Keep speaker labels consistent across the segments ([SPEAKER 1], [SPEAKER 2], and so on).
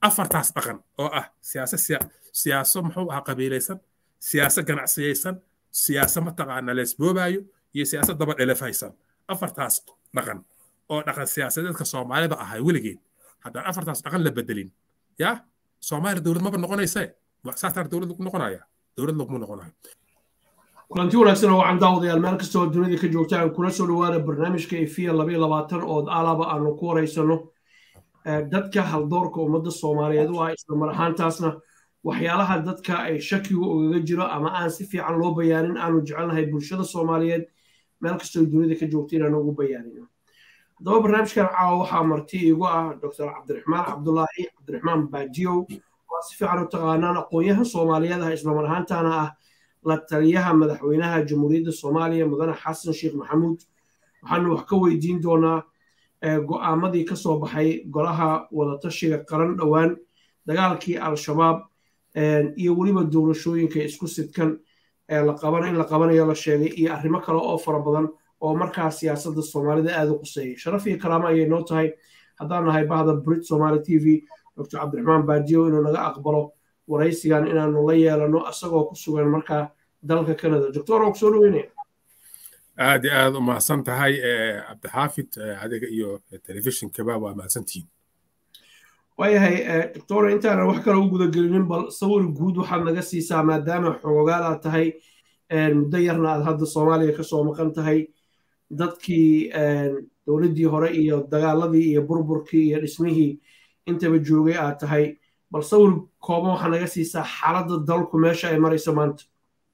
[SPEAKER 1] afartaas dhaqan oo ah siyaasa siyaaso muxuu ahaa qabiilaysan siyaaso ganacsiyaysan siyaaso mataqaana leesboobaayo iyo siyaasa daba dhelefaysan afartaas dhaqan oo dhaqan siyaasadeedka soomaalida ahay weligeed haddaan afartaas dhaqan la bedelin yaa soomaaliya dowlad maba noqonaysee saasaa dowlad lagu noqonaya dowlad laguma noqonayo
[SPEAKER 2] kulanti wanaagsan oo wacan daawadayaal meel kasta oo dunida ka joogta aan kula soo dhawaana barnaamijka efiya labayo labaatan oo alaba aanu ku horeysano dadka haldoorka ummadda soomaaliyeed u ah isla mar ahaantaasna waxyaalaha dadka ay shakigu ogaga jiro ama aan si fiican loo bayaanin aanu jecelnahay bulshada soomaaliyeed meel kastoo dunida ka joogta inaanu ugu bayaanino haddaba barnaamijkan caawa waxaa marti iigu ah doctor cabdiraxmaan cabdulaahi cabdiraxmaan baajiyow waa si fiican u taqaanaan aqoon-yahan soomaaliyeed ah isla mar ahaantaana ah la taliyaha madaxweynaha jamhuuriyadda soomaaliya mudane xasan sheekh maxamuud waxaanu wax ka weydiin doonaa go'aamadii ka soo baxay golaha wadatashiga qaran dhowaan dagaalkii al-shabaab iyo weliba doorashooyinka isku sidkan in la qabanayo la sheegay iyo arrimo kale oo fara badan oo markaa siyaasadda soomaalida aada u quseeyay sharaf iyo karaamo ayay noo tahay haddaan nahay bahda brit somaali t v doctor cabdiraxmaan baajiyo inuu naga aqbalo waraysigan inaanu la yeelano isagoo ku sugan markaa dalka canada doctor oo kusoo dhaweynaya
[SPEAKER 1] aad iyo aad u mahadsan tahay cabdixaafid adiga iyo telefishinkaba waa mahadsantihiin
[SPEAKER 2] waayahay doctor intaanan wax kale u gudagelinin bal sawir guud waxaad naga siisaa maadaama xoogaal aad tahay muddo yarna aad hadda soomaaliya kasoo maqan tahay dadkii dowladdii hore iyo dagaaladii iyo burburkii iyo dhismihii intaba joogay aad tahay bal sawir kooban waxaa naga siisaa xaaladda dalku meesha ay marayso maanta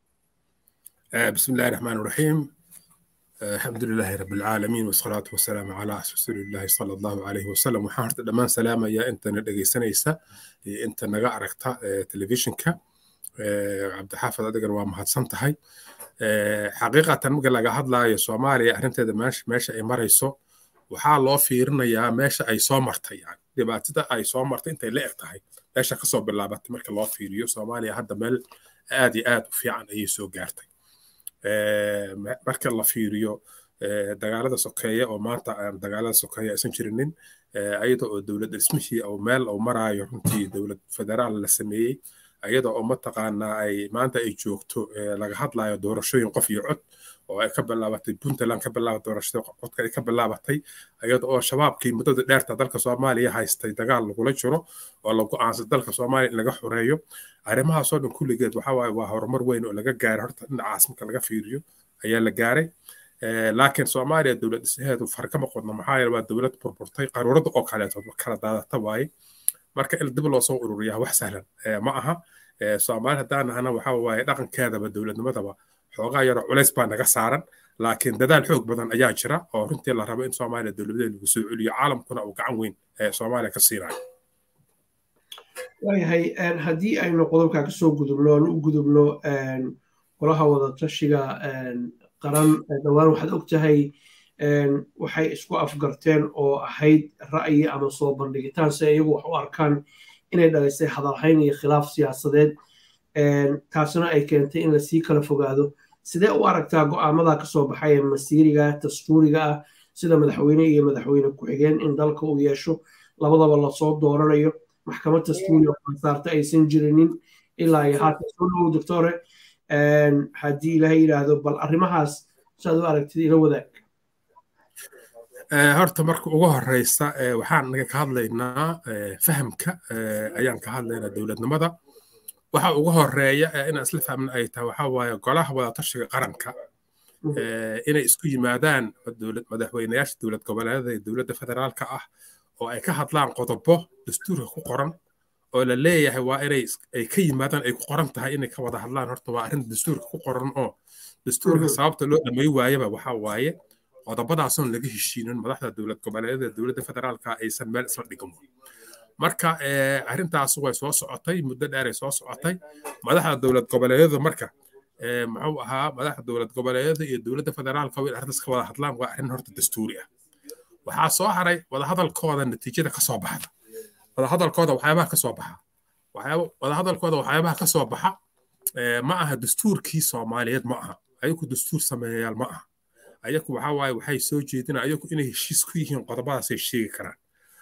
[SPEAKER 1] بسم الله الرحمن الرحيم الحمد لله رب العالمين والصلاة والسلام على رسول الله صلى الله عليه وسلم waxaan horta dhammaan salaamaya intana dhegaysanaysa inta naga aragta telefishinka cabdixaafid adigana waa mahadsan tahay xaqiiqatan marka laga hadlaayo soomaaliya arrinteeda meesha ay marayso waxaa loo fiirinayaa meesha ay soo martay yani dhibaatada ay soo martay intay la eg tahay meesha kasoo bilaabatay marka loo fiiriyo soomaaliya hadda meel aad iyo aad u fiican ayay soo gaartay marka la fiiriyo dagaalada sokeeye oo maanta aan dagaalada sokeeye aysan jirinin ayada oo dowlad dhismihii oo meel uu maraayo runtii dowlad federaal la sameeyey ayada oo mataqaanaa ay maanta ay joogto laga hadlayo doorashooyin qof iyo cod oo ay ka bilaabatay puntland ka bilaabatay doorashada codka ay ka bilaabatay ayada oo shabaabkii muddada dheerta dalka soomaaliya haystay dagaal lagula jiro oo la go'aansan dalka soomaaliya in laga xoreeyo arrimahaasoo dhan kulligeed waxa waaye waa horumar weyn oo laga gaaray horta dhinacaas marka laga fiiriyo ayaa la gaaray laakiin soomaaliya dowlad dhisaheedu farkama qodno maxaa yeele waa dowlad burburtay qaruurada oo kaleeto kala daadata waaye marka in dib loo soo ururiyaa wax sahlan ma aha soomaali haddaan nahana waxa waaye dhaqankeedaba dowladnimadaba xoogaa yaroo culays baa naga saaran laakiin dadaal xoog badan ayaa jira oo runtii la rabo in soomaaliya dowladeed lagu soo celiyo caalamkuna uu gacan weyn ee soomaaliya ka siinayo
[SPEAKER 2] waayahay haddii aynu qodobkaa kasoo gudubno aan u gudubno golaha wadatashiga qaran dhowaan waxaad og tahay waxay isku afgarteen oo ahayd ra'yi ama soo bandhigitaan si iyagu wax u arkaan inay dhalisay hadalhayn iyo khilaaf siyaasadeed taasina ay keentay in lasii kala fogaado sidee u aragtaa go'aamada kasoo baxay ee masiiriga dastuuriga ah sida madaxweyne iyo madaxweyne ku-xigeen in dalka uu yeesho labadaba lasoo dooranayo maxkamad dastuuri oo saarta aysan jirinin ilaa iyo haatan soo dhowow doctore haddii ilahay yidhaahdo bal arrimahaas saad u aragtid ila wadaag
[SPEAKER 1] horta marka ugu horeysa waxaan naga ka hadlaynaa fahamka ayaan ka hadlaynaa dowladnimada waxa ugu horeeya inaan isla fahmna ay tahay waxa waaye golaha wadatashiga qaranka inay isku yimaadaan madaxweynayaasha dowlad goboleedada iyo dowladda federaalka ah oo ay ka hadlaan qodobo dastuurka ku qoran oo la leeyahay waa inay ay ka yimaadaan ay ku qoran tahay inay ka wada hadlaan horta waa arrin dastuurka ku qoran oo dastuurka sababta loo dhamay waayaba waxa waaye qodobadaasoon laga heshiinin madaxda dowlad goboleedada dowladda federaalka aysan meel isla dhigan marka arrintaas way soo socotay muddo dheeray soo socotay madaxda dowlad goboleedyada marka muxuu ahaa madaxda dowlad goboleedyada iyo dowladda federaalka way arrintaas ka wada hadlaan waa arrin horta dastuuri ah waxaa soo haray wadahadalkooda natiijada ka soo baxda wadahadalkooda waxyaabaha ka soo baxa wadahadalkooda waxyaabaha ka soo baxa ma aha dastuurkii soomaaliyeed ma aha ayaku dastuur sameeyayaal ma aha ayaku waxa waaye waxay soo jeedinaa ayaku inay heshiis ku yihiin qodobadaasay sheegi karaan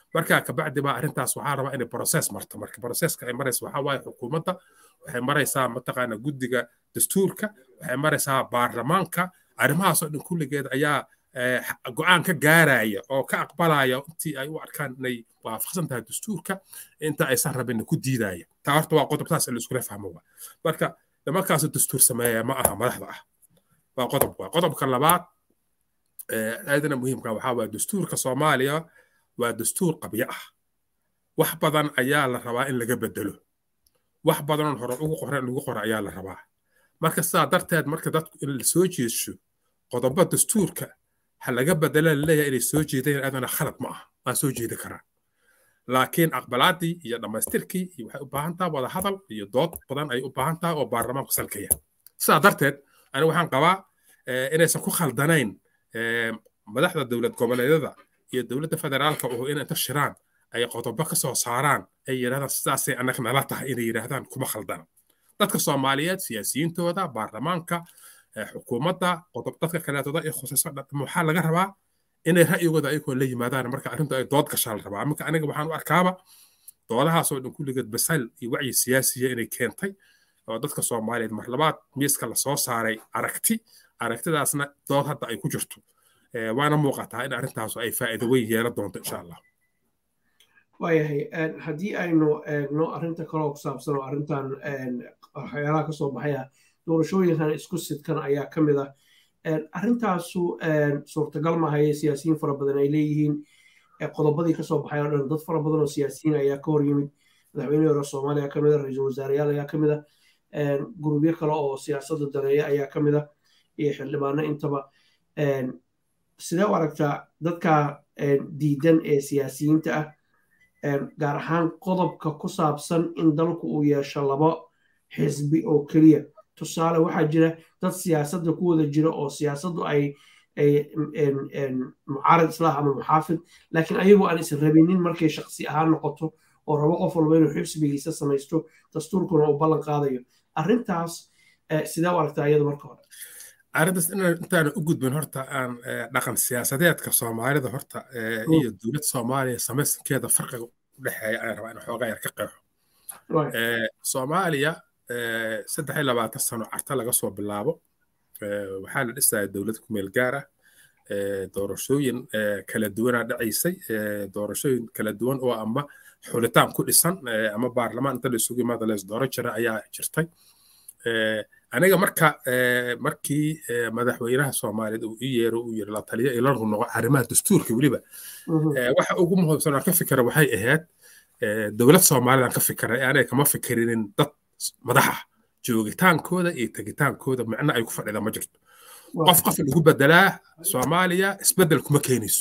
[SPEAKER 1] markaa kabacdi baa arrintaas waxaa rabaa inay process marto marka processka ay maraysa waxaa waaye xukuumadda waxay maraysaa mataqaana guddiga dastuurka waxay maraysaa baarlamaanka arrimahaasoo dhan kulligeed ayaa go-aan ka gaaraya oo ka aqbalaya intii ay u arkaan inay waafaqsan tahay dastuurka inta aysan rabin ku diidaya taa horta waa qodob taas la iskula fahmo waa marka nimankaas dastuur sameeya ma aha madaxda ah waa qodob waa qodobka labaad aadana muhiimka waxaa waa dastuurka soomaaliya waa dastuur qabyo ah wax badan ayaa la rabaa in laga bedelo wax badanoon hore ugu qoran lagu qora ayaa la rabaa marka sidaa darteed marka dadku in la soo jeedsho qodobo dastuurka ha laga bedela laleeyahay inay soo jeedeen aadana khalad ma ah waa soo jeedi karaan laakiin aqbalaadii iyo dhammaystirkii iyo waxay u baahan tahay wada hadal iyo dood badan ay u baahan tahay oo baarlamaanku salkaya sidaa darteed aniga waxaan qabaa inaysan ku khaldanayn madaxda dowlad goboleedyada iyo dowladda federaalka oo in inta shiraan ay qodobo ka soo saaraan ay yidhahdaan sidaasay annaga nala tahay inay yidhaahdaan kuma khaldana dadka soomaaliyeed siyaasiyiintooda baarlamaanka xukuumadda qodob dadka kaleetooda ee khusayso waxaa laga rabaa inay ra'yigooda ayagoo la yimaadaan marka arrintu ay dood gashaa la rabaa marka aniga waxaan u arkaaba doodahaasoo dhan kulligeed basal iyo wacyi siyaasiya inay keentay oo dadka soomaaliyeed mar labaad miiska lasoo saaray aragti aragtidaasna dood hadda ay ku jirto waana muuqataa in arrintaasu ay faa'iido weyn yeelan doonto insha allah
[SPEAKER 2] waayahay haddii aynu eegno arrinta kaloo ku saabsan oo arrintan waxyaalaha ka soo baxaya doorashooyinkan isku sidkan ayaa ka mid ah arrintaasu suurtagal mahaye siyaasiyiin fara badan ay leeyihiin qodobadii kasoo baxay oo dhan dad fara badan oo siyaasiyiin ayaa ka hor yimid madaxweynihii hore soomaaliya ka mid a ra-iisul wasaareyaal ayaa ka mid a gurubyo kale oo siyaasadda daneeya ayaa ka mid a iyo xildhibaano intaba sidee u aragtaa dadka diidan ee siyaasiyiinta ah gaar ahaan qodobka ku saabsan in dalku uu yeesho labo xisbi oo keliya tusaale waxaa jira dad siyaasadda ku wada jira oo siyaasaddu ay mucaarad islah ama muxaafid laakiin ayagu aan is rabinin markay shaksi ahaan noqoto oo rabo qof walba inuu xibsigiisa samaysto dastuurkuna uu ballan qaadayo arrintaas sidee u aragtaa iyada marka hore
[SPEAKER 1] arrintaas intaan u gudbin horta aan dhaqan siyaasadeedka soomaalida horta iyo dowlad soomaaliya samaysankeeda farqiga u dhexeeya ayaan rabaa in xoogaa yar ka qeexo soomaaliya saddex iyo labaatan sano carta laga soo bilaabo waxaa la dhisaya dowlad kumeel gaar ah doorashooyin kala duwanaa dhacaysay doorashooyin kala duwan oo ama xulitaan ku dhisan ama baarlamaan inta la isugu yimaada la isdooran jira ayaa jirtay aniga marka markii madaxweynaha soomaaliyeed uu ii yeero uu yiri la taliya ilanku noqo arrimaha dastuurka weliba waxa ugu muhiimsan aan ka fikira waxay ahayd dowlad soomaalidan ka fikiray aniga kama fikirinin dad madaxa joogitaankooda iyo tegitaankooda micno ay ku fadhida ma jirto qof qof lagu bedelaa soomaaliya isbedel kuma keenayso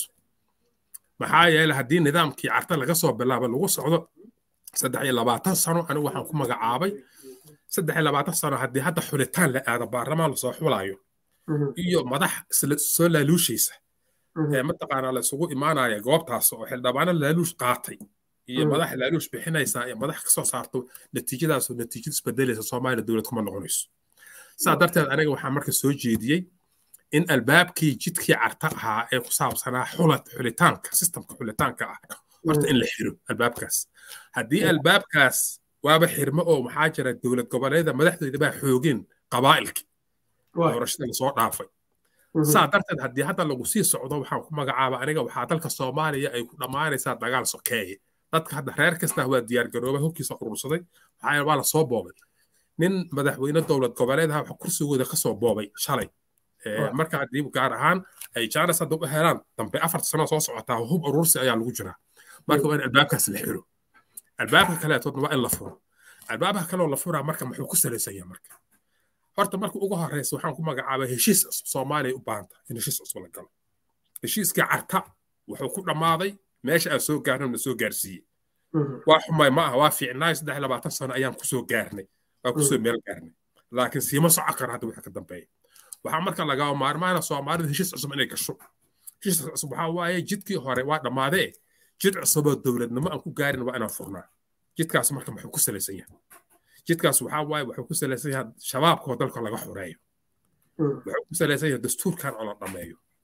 [SPEAKER 1] maxaa yeele haddii nidaamkii carta laga soo bilaabo lagu socdo saddex iyo labaatan sano anigu waxaan ku magacaabay saddex iyo labaatan sano haddii hadda xulitaan la aado baarlamaan lasoo xulaayo iyo madax soo laaluushaysa ee mataqaanaa la isugu imaanaya goobtaas oo xildhibaano laaluush qaatay iyo madax laaluush bixinaysa iyo madax kasoo saarto natiijadaasoo natiijada isbedelaysa soomaaliya dowlad kuma noqonayso saa darteed aniga waxaan marka soo jeediyey in albaabkii jidkii carta ahaa ee ku saabsanaa xulat xulitaanka sistamka xulitaanka ah horta in la xiro albaabkaas haddii albaabkaas waaba xirmo oo maxaa jira dowlad goboleeda madaxdooda baa xoogeen qabaa'ilki doorashada lasoo dhaafay saa darteed haddii hadda lagu sii socdo waxaan ku magacaaba aniga waxaa dalka soomaaliya ay ku dhammaanaysaa dagaal sokeeye dadka hadda reer kasta waa diyaargaroobay hubkiisa urursaday waxaa waa lasoo boobay nin madaxweyne dowlad goboleed ah kursigooda kasoo boobay shalay marka haddii gaar ahaan ay jaanis hadda u helaan dambe afar sano soo socotaa hub urursi ayaa lagu jiraa marka waa in albaabkaas la xiro albaabka kaleetoodna waa in la furo albaabka kaleoo la furaa marka muxuu ku salaysan yahay marka horta marka ugu horeysa waxaan ku magacaabay heshiis cusub soomaaliya u baahanta in heshiis cusub la galo heshiiskii carta wuxuu ku dhammaaday meesha aan soo gaarnay na soo gaarsiiyey waa xumay ma aha waa fiicnaay saddex labaatan sano ayaan kusoo gaarnay waa kusoo meel gaarnay laakiin siima soco kara hadda wixii ka dambeeya waxaa marka lagaa maarmaana soomaalida heshiis cusub inay gasho heshiis cusub waxaa waaye jidkii hore waa dhammaadee jid cusuboo dowladnimo aan ku gaarin waa inaan furnaa jidkaas marka muxuu ku salaysan yahay jidkaas waxaa waaye wuxuu ku salaysan yahay shabaabkoo dalka laga xoreeyo wuxuu ku salaysan yahay dastuurkan oo la dhammeeyo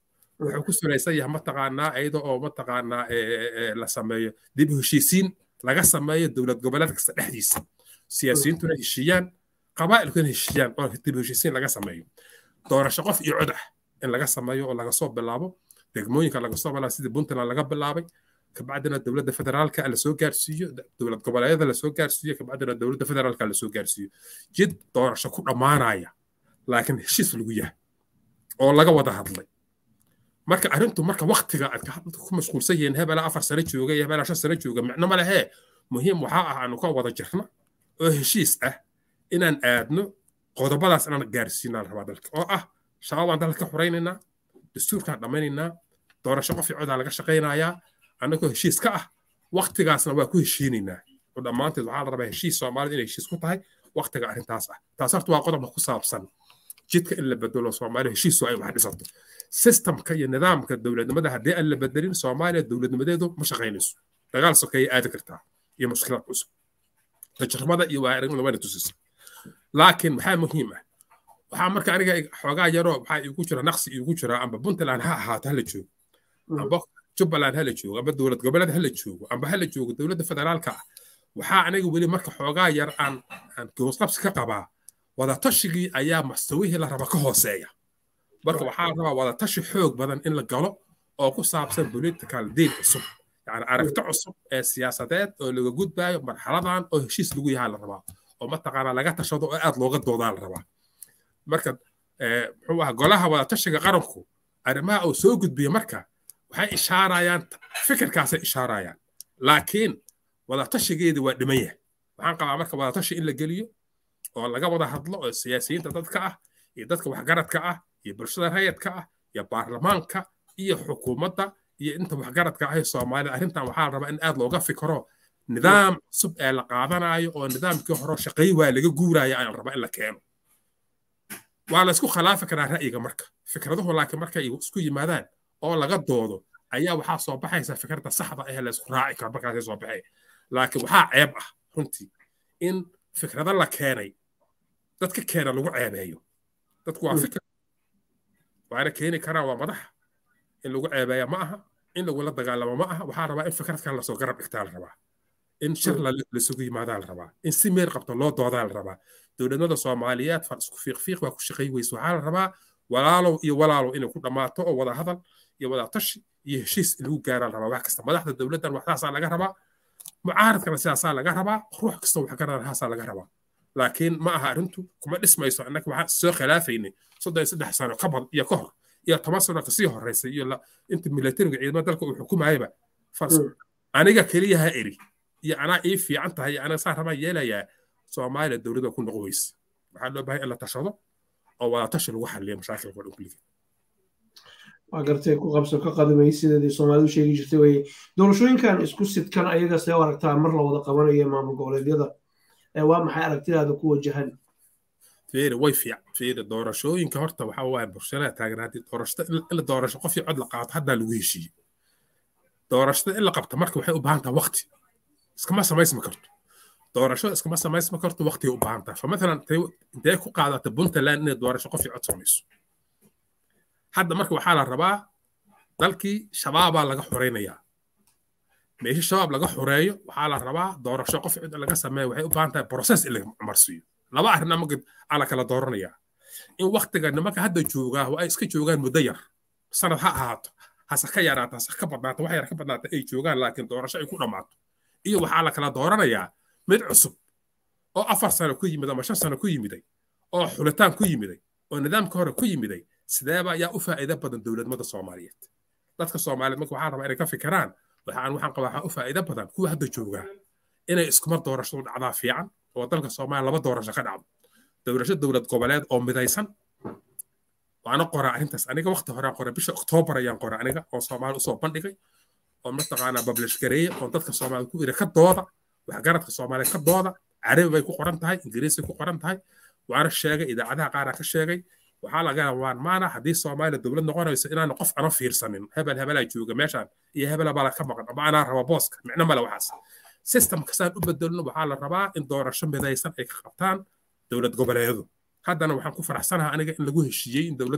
[SPEAKER 1] wuxuu ku salaysan yahay mataqaanaa iyada oo mataqaanaa la sameeyo dib u heshiisiin laga sameeyo dowlad goboleed kasta dhexdiisa siyaasiyiintuna heshiiyaan qabaa'ilkuna heshiiyaan oo dib u heshiisiin laga sameeyo doorasho qof iyo cod ah in laga sameeyo oo laga soo bilaabo degmooyinka laga soo bilaabo sidii puntland laga bilaabay kabacdina dowladda federaalka la soo gaarsiiyo dowlad goboleedyada la soo gaarsiiyo kabacdina dowladda federaalka la soo gaarsiiyo jid doorasho ku dhammaanaya laakiin heshiis lagu yahay oo laga wada hadlay marka arrintu marka waktiga aad ku mashquulsan yihiin hebela afar sano jooga iyo hebela shan sano jooga micno ma lehee muhiim waxaa ah aanu ka wada jirna oo heshiis ah inaan aadno qodobadaas inaan gaarsiinaan rabaa dalka oo ah shabaab baan dalka ka xuraynaynaa dastuurkaan dhammaynaynaa doorasho qof codaa laga shaqaynayaa annagoo heshiis ka ah waktigaasna waa ku heshiinaynaa oo dhammaanteed waxaa la rabaa heshiis soomaalida inay heshiis ku tahay waktiga arrintaas ah taas horta waa qodobka ku saabsan jidka in la bedelo soomaaliya heshiisu ay wax dhisato sistamka iyo nidaamka dowladnimada haddii aan la bedelin soomaaliya dowladnimadeedu ma shaqaynayso dagaal sokeeye aadi kartaa iyo mushkilad cusub tajribada iyo waaaragnimada wayna tusisa laakiin maxaa muhiim ah waxaa marka aniga xoogaa yaroo waxaa iigu jira naqsi iigu jira amba puntland ha ahaato hala joogo amba jubbaland hala joogo amba dowlad goboleed hala joogo amba hala joogo dowladda federaalka ah waxaa aniga weli marka xoogaa yar aan aan goosqabsi ka qabaa wadatashigii ayaa mastawihii la raba ka hooseeya marka waxaa la rabaa wadatashi xoog badan in la galo oo ku saabsan political deal cusub yani aragti cusub ee siyaasadeed oo laga gudbaayo marxaladan oo heshiis lagu yahaa la rabaa oo mataqaanaa laga tashado oo aad looga doodaa la rabaa marka muxuu aha golaha wadatashiga qaranku arrimaha uu soo gudbiya marka waxay ishaarayaan fikirkaasay ishaarayaan laakiin wadatashigeedi waa dhiman yahay waxaan qabaa marka wadatashi in la geliyo oo laga wada hadlo oo siyaasiyiinta dadka ah iyo dadka waxgaradka ah iyo bulshada rayadka ah iyo baarlamaanka iyo xukuumadda iyo inta waxgaradka ah ee soomaalida arrintan waxaa la rabaa in aad looga fikro nidaam cusub ee la qaadanayo oo nidaamkii hore shaqay waa laga guuraya ayaa la rabaa in la keeno waa la isku khilaafi karaa ra'yiga marka fikraduhu laakiin markay isku yimaadaan oo laga doodo ayaa waxaa soo baxaysa fikradda saxda ah ee la isku raaci karo markaasay soo baxay laakiin waxaa ceeb ah runtii in fikrado la keenay dadka keena lagu ceebeeyo dadku waa fikir waana keeni karaa waa madax in lagu ceebeeya ma aha in lagula dagaalamo ma aha waxaa rabaa in fikradkan lasoo garab dhigtaa la rabaa in shir lasugu yimaadaa la rabaa in si meel qabto loo doodaa la rabaa dowladnimada soomaaliyeed far isku fiiqfiiq waa ku shaqay weyse waxaa la rabaa walaalow iyo walaalow inay ku dhammaato oo wada hadal iyo wada tashi iyo heshiis lagu gaaraa la rabaa wax kasta madaxda dowladdan waxdaasaa laga rabaa mucaaradkana sidaasaa laga rabaa ruux kasta wax garanahaasaa laga rabaa laakiin ma aha arrintu kuma dhismayso annaga waxaan soo khilaafaynay soddon iyo saddex sano ka bad iyo ka hor iyo toban sano kasii horeysay iyo inta militariga ciidamada dalka uu xukumayaba fars aniga keliyaha eri iyo anaa ii fiican tahay iyo anaga saa rabaan yeelayaa soomaaliya dowladda ku noqon weyse waxaa loo baahay in la tashado oo wadatashi lagu xaliyo mashaakilka oo dhan kulligeed
[SPEAKER 2] waa gartay ku qabso ka qadimay sideedii soomaalidu sheegi jirtay weye doorashooyinkan isku sidkan ayaga see u aragtaa mar la wada qabanayo maamul goboleedyada waa maxay aragtidaada ku wajahan
[SPEAKER 1] fiiri way fiican fiiri doorashooyinka horta waxaa waaye bulshada taagan haddii doorashada in la doorasho qof iyo cod la qaato haddaa lagu heshiiyey doorashada in la qabto marka waxay u baahan tahay waqti iskama samaysmi karto doorashada iskama samaysmi karto waqtigay u baahan tahay famatalan intee ku qaadata puntland inay doorasho qof iyo cod samayso hadda marka waxaa la rabaa dalkii shabaabaa laga xoreynayaa meesha shabaab laga xoreeyo waxaa la rabaa doorasho qof cid laga sameeyo waxay u baahan tahay process in la marsiiyo laba arrin ama aa la kala dooranayaa in waktiga nimanka hadda joogaa waa ay iska joogaan muddo yar sanad ha ahaato hase ka yaraato hase ka badnaato wax yar ka badnaata ay joogaan laakiin doorasho ay ku dhammaato iyo waxaa la kala dooranayaa mid cusub oo afar sano ku yimid ama shan sano ku yimiday oo xulitaan ku yimiday oo nidaamka hore ku yimiday sideeba ayaa u faa'iido badan dowladnimada soomaaliyeed dadka soomaaliyeed marka waxaa rabaa inay ka fikiraan waxaan waxaan qabaa waxaa u faa'iido badan kuwa hadda joogaa inay iskumar doorashadu dhacdaa fiican oo dalka soomaaliya laba doorasho ka dhacdo doorasho dowlad goboleed oo midaysan waana qoraa arrintaas aniga waqti horaan qoray bisha oktoobar ayaan qoray aniga oo soomaali usoo bandhigay oo mataqaanaa bablish gareeye oo dadka soomaaliya ku iri ka dooda waxgaradka soomaaliya ka dooda carabi bay ku qoran tahay ingiriisay ku qoran tahay waana sheegay idaacadaha qaaraa ka sheegay waxaa laga waan maana haddii soomaaliya dowlad noqonayso inaanu qof ana fiirsanin hebel hebelaa jooga meeshaan iyo hebela baa ka maqan ama anaa raba booska micno male waxaas systemka saan u bedelno waxaa la rabaa in doorasho midaysan ay ka qabtaan dowlad goboleedyadu haddana waxaan ku faraxsanaha aniga in lagu heshiiyey in dowlad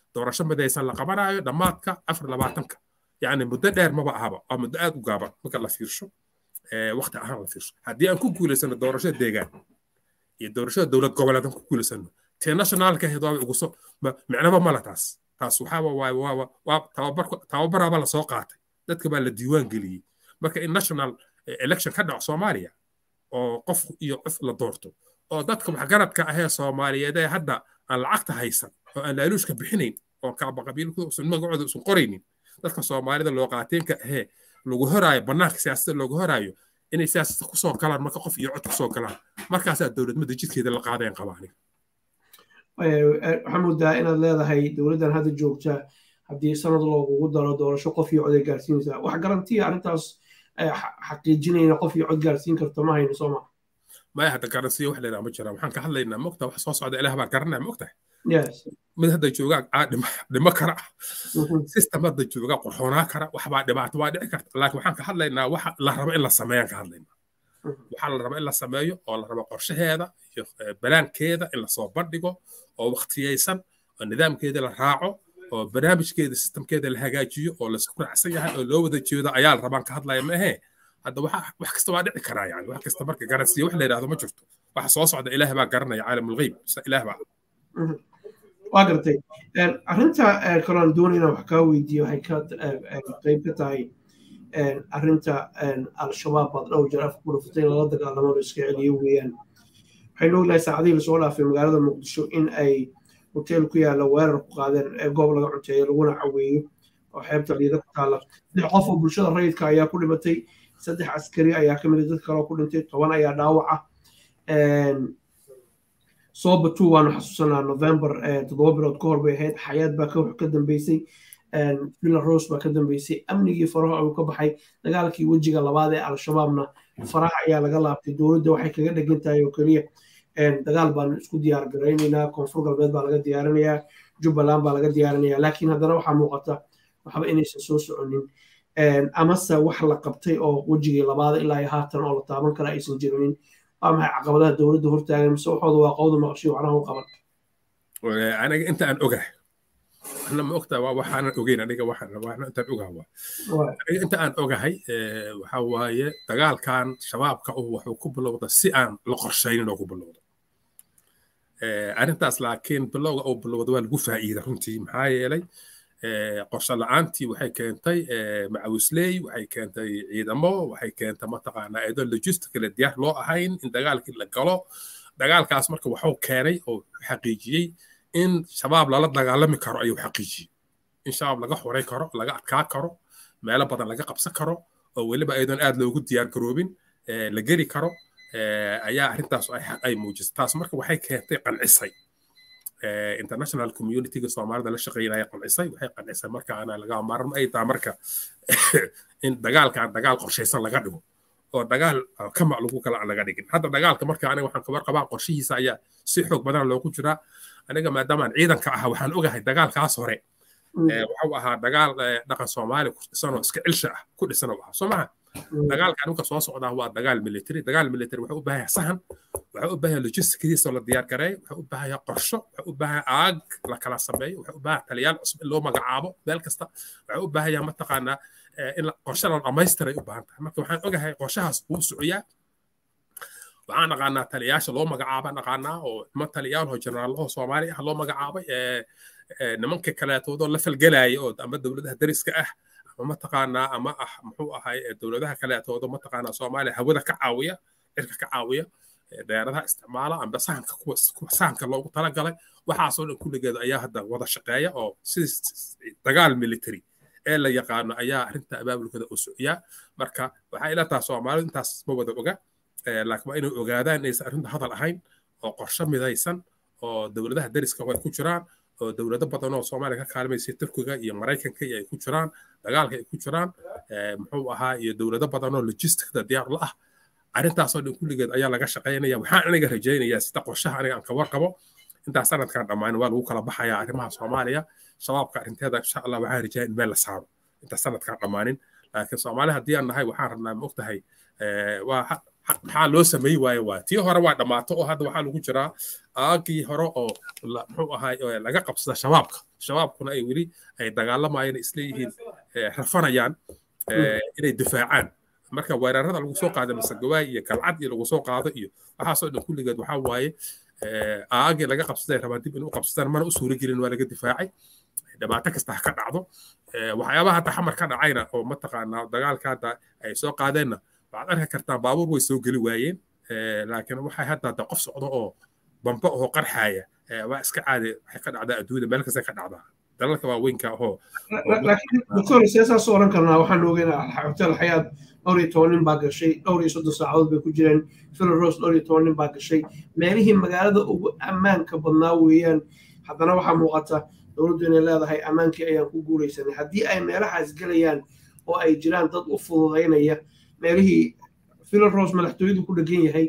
[SPEAKER 1] doorasho midaysan la qabanayo dhammaadka afar labaatanka yacni muddo dheer maba ahaba waa muddo aad u gaaban marka la fiirsho waqti ahaan la fiirsho haddii aan ku guulaysano doorashada deegaan iyo doorashada dowlad goboleed aan ku guulaysano tee nationaalka ahayd waaba ugu soo micnaba mala taas taas waxaa waa waa tababar tababaraaba lasoo qaatay dadka baa la diiwaan geliyey marka in national election ka dhaco soomaaliya oo qof iyo qof la doorto oo dadka waxgaradka ahee soomaaliyeed ee hadda aan lacagta haysan oo aan laaluushka bixinayn oo kaaba qabiilkooda usan magacooda usan qoraynin dadka soomaalida loo qaateenka ahee lagu horaayo bannaanka siyaasadda loogu horaayo inay siyaasadda kusoo galaan marka qof iyo cod kusoo galaan markaasaa dowladnimada jidkeeda la qaadayan qabaaniga
[SPEAKER 2] waxaa moodaa inaad leedahay dowladdan hadda joogta haddii sanad loogugu daro doorasho qof iyo cod ay gaarsiinaysaa wax garantiya arrintaas xaqiijinayna qof iyo cod gaarsiin karto ma hayno sooma
[SPEAKER 1] maya hadda garansiya wax leedaha ma jiraan waxaan ka hadlaynaa mogta wax soo socda ilaah baa garanaya mogtahay mid hadda joogaa dhimo kara system hadda joogaa qorxoonaa kara waxbaa dhibaato waa dhici karta laakiin waxaan ka hadlaynaa waxa la rabo in la sameeyaan ka hadlaynaa waxaa la raba in la sameeyo oo la rabo qorshaheeda iyo balaankeeda in lasoo bandhigo oo waqtiyeysan oo nidaamkeeda la raaco oo barnaamijkeeda sistamkeeda la hagaajiyo oo laisku raacsan yahay oo loo wada jeedo ayaa la rabaan ka hadlaya maahe hadda wax kasta waa dhici karaa yani wax kasta marka garansiya wax la yidhahdo ma jirto waxa soo socda ilaah baa garanaya caalamulgheyb ilaah baa
[SPEAKER 2] waa gartay arrinta kaloon doonayna wax kaa weydiiyo waxay ka qayb ka tahay arrinta al-shabaab baad dhowr jeer afka ku dhufatay in lala dagaalamo la iska celiyo weeyaan waxaynu ognahay saacadihii lasoo dhaafay magaalada muqdisho in ay hotel ku yaalla weerar ku qaadeen goob laga cunteeyo laguna caweeyo oo xeebta liida ku taalla saddex qof oo bulshada rayidka ayaa ku dhimatay saddex askari ayaa ka mid a dad kale oo ku dhintay toban ayaa dhaawaca sooba two waanu xasuusanaa november toddoba bilood ka hor bay ahayd xayaad baa ka dambeysay villa rose baa ka dambeysay amnigii faraha ayuu ka baxay dagaalkii wejiga labaad ee al-shabaabna faraha ayaa laga laabtay dowladda waxay kaga dhegan tahay oo keliya dagaal baanu isku diyaar garaynaynaa koonfur galbeed baa laga diyaarinayaa jubbaland baa laga diyaarinayaa laakiin haddana waxaa muuqata waxba inaysan soo soconin amase wax la qabtay oo wejigii labaada ilaa iyo haatan oo la taaban kara aysan jirinin waa maxay caqabadaha dowladda hortaagan mise waxooda waa qowda maqashiyo waxnaha u qaban
[SPEAKER 1] aniga inta aan ogahay waxna ma ogtaa waa waxaanan ogeyn aniga waxna intaan ogaha waa aniga inta aan ogahay waxa waaye dagaalkan shabaabka uh wuxuu ku bilowda si aan la qorshaynin oo ku bilowda arrintaas laakiin bilowga uu bilowda waa lagu faa'iida runtii maxaa yeelay qorshe la-aantii waxay keentay macawisley waxay keentay ciidamo waxay keentay mataqaanaa iyadoo logisticale diyaar loo ahayn in dagaalkii la galo dagaalkaas marka waxuu keenay oo xaqiijiyey in shabaab lala dagaalami karo ayuu xaqiijiyey in shabaab laga xoray karo laga adkaa karo meelo badan laga qabsan karo oo weliba iyadoon aad loogu diyaar garoobin la geli karo ayaa arrintaas ay muujisay taas marka waxay keentay qancisay international communityga soomaalida la shaqeynaya qancisay waxay qancisay markaana laga maarmo ay tahay marka in dagaalkan dagaal qorshaysan laga dhigo oo dagaal kamac lagu kala laga dhigin hadda dagaalka marka aniga waxaan kabar qabaa qorshihiisa ayaa si xoog badan loogu jiraa aniga maadaamaan ciidanka ahaa waxaan ogahay dagaalkaas hore waxuu ahaa dagaal dhaqan soomaali ku dhisanoo iska cilsha ah ku dhisan oo ahaa soo maha dagaalka anuga soo socdaa waa dagaal military dagaal military wuxuu u baahan yahay sahan wuxuu u baahan yahay logisticdiisa la diyaar gareeyo wuxuu u baahan yahay qorsho wuxuu u baahan yahay aag la kala sameeyo wuxuu u baahan yahay taliyaal cusub in loo magacaabo meel kasta wuxuu u baahan yahay mataqaanaa in qorshe la dhamaystiray u baahan tahay marka waxaan ogahay qorshahaas wuu socoyaa waxaan naqaanaa taliyaasha loo magacaaba naqaanaa oo niman taliyaal oo jeneraalaho soomaali ah loo magacaabay nimanka kaleetoodoo la falgelaya oo ama dowladaha dariska ah ama mataqaanaa ama ah muxuu ahay dowladaha kaleetoodo mataqaanaa soomaaliya hawada ka caawiya cirka ka caawiya deeradaha isticmaala amba sahanka kuwa sahanka loogu talagalay waxaasoo dhan kulligeeda ayaa hadda wada shaqeeya oo sidii dagaal military ee la yaqaano ayaa arrinta abaabulkada u socyaa marka waxaa ila taha soomaalidu intaas ma wada oga laakiin waa inay ogaadaan inaysan arrinta hadal ahayn oo qorshe midaysan oo dowladaha dariska ay ku jiraan oo dowlado badan oo soomaaliya ka kaalmaysay turkiga iyo maraykanka iyo ay ku jiraan dagaalka ay ku jiraan muxuu ahaa iyo dowlado badan oo logisticda diyaar la ah arrintaasoo dhan kulligeed ayaa laga shaqaynaya waxaan aniga rajaynayaa sida qorshaha aniga aan ka warqabo intaas sanadkan dhammaan waa lagu kala baxayaa arrimaha soomaaliya shabaabka arrinteeda insha allah waxaan rajaya in meel la saaro intaas sanadkan dhammaanin laakiin soomaali haddii aan nahay waxaan rabnaa ma ogtahay waa maxaa loo sameey waaye waa tii hore waa dhammaato oo hadda waxaa lagu jiraa aagii hore oo muxuu ahaay laga qabsada shabaabka shabaabkuna ay weli ay dagaalamayeen isleeyihiin rafanayaan inay difaacaan marka weerarada lagu soo qaada masegawaay iyo galcad iyo lagu soo qaado iyo waxaasoo dhan kulligeed waxaa waaye aagii laga qabsaday rabaan dib in u qabsadaan mana u suuro gelin waa laga difaacay dhibaato kasta ha ka dhacdo waxyaabaha hadda xamar ka dhacayna oo mataqaanaa dagaalka hadda ay soo qaadeenna waxaad arki kartaa baabuur way soo geli waayeen laakiin waxay hadda hadda qof socdo oo bambo oo qarxaaya waa iska caadi waxay ka dhacdaa adduunyada meel kasta ka dhacdaa dalalka waaweynka ahoo
[SPEAKER 2] laakiin doctor seesaas oran karnaa waxaan ogeynaa hotel xayaad dhowr iyo toban nin baa gashay dhowr iyo soddon saacadood bay ku jireen philaros dhowr iyo toban nin baa gashay meelihii magaalada ugu ammaanka badnaa weeyaan haddana waxaa muuqata dowladdu inay leedahay ammaankii ayaan ku guulaysanay haddii ay meelahaas gelayaan oo ay jiraan dad u fududaynaya meelihii philaros madaxtooyadu ku dhegan yahay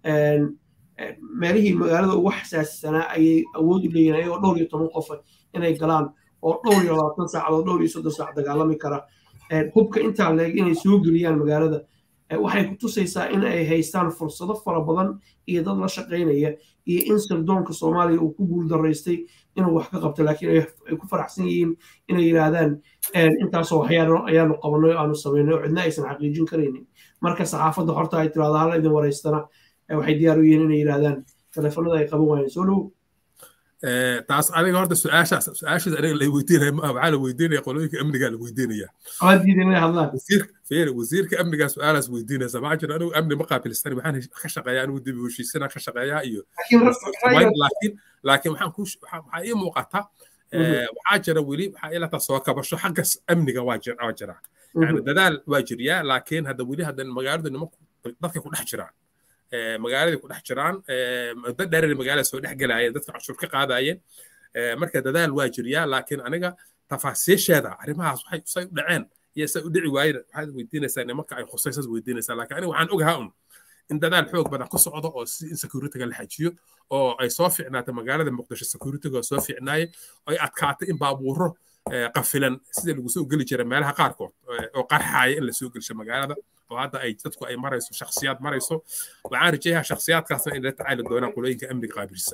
[SPEAKER 2] meelihii magaalada ugu xasaasisanaa ayay awood u leeyihin ayagoo dhowr iyo toban qofa inay galaan oo dhowr iyo labaatan saacadood dhowr iyo soddon saac dagaalami kara hubka intaa leeg inay soo geliyaan magaalada waxay ku tusaysaa in ay haystaan fursado fara badan iyo dad la shaqaynaya iyo in sirdoonka soomaaliya uu ku guuldaraystay inuu wax ka qabto laakiin ay ku faraxsan yihiin inay yidhaahdaan intaasoo waxyaano ayaanu qabanay aanu samaynay oo cidna aysan xaqiijin karaynin marka saxaafadda horta ay tiraahdo hala idin waraystana waxay diyaar u yihiin inay yidhaahdaan telefonada ay qaban waayeen soo dhow
[SPEAKER 1] taas aniga horta su-aashaas su-aashaas aniga la weydiinaya ma waxaa la weydiinaya qolooyinka amnigaa la weydiinaya
[SPEAKER 2] abadiida inay hadlaan
[SPEAKER 1] fiiri wasiirka amnigaa su-aalaas weydiinaysa maxaa jira anigu amni ma qaabilsani waxaan ka shaqeeyaa anigu dibi heshiisana ka shaqeeyaa iyo laakiin laakiin waxaan ku waxaa ii muuqata waxaa jira weli waxaa ilata soo kabasho xagga amniga waa jira yani dadaal waa jiryaa laakiin hadda weli hadda magaaladu nimanku dadka ku dhex jiraan magaaladii ku dhex jiraan muddo dheerina magaalada soo dhex gelaayeen dadka cashuur ka qaadayeen marka dadaal waa jiryaa laakiin aniga tafaasiisheeda arrimahaas waxay say u dhaceen iyo say u dhici waayeen waxaad weydiinaysaa nimanka ay khusaysas weydiinaysaa laakiin aniga waxaan ogahaa un in dadaal xoog badan ku socdo oo si in securityga la xajiyo oo ay soo fiicnaato magaalada muqdisho securityga oo soo fiicnaaye ay adkaatay in baabuuro qafilan sida lagu soo geli jira meelaha qaarkood oo qarxaaya in la soo gelisho magaalada oo hadda ay dadku ay marayso shakhsiyaad marayso waxaan rajeeyaa shakhsiyaadkaasna in la tacaali doonaan qolooyinka amniga qaabilsan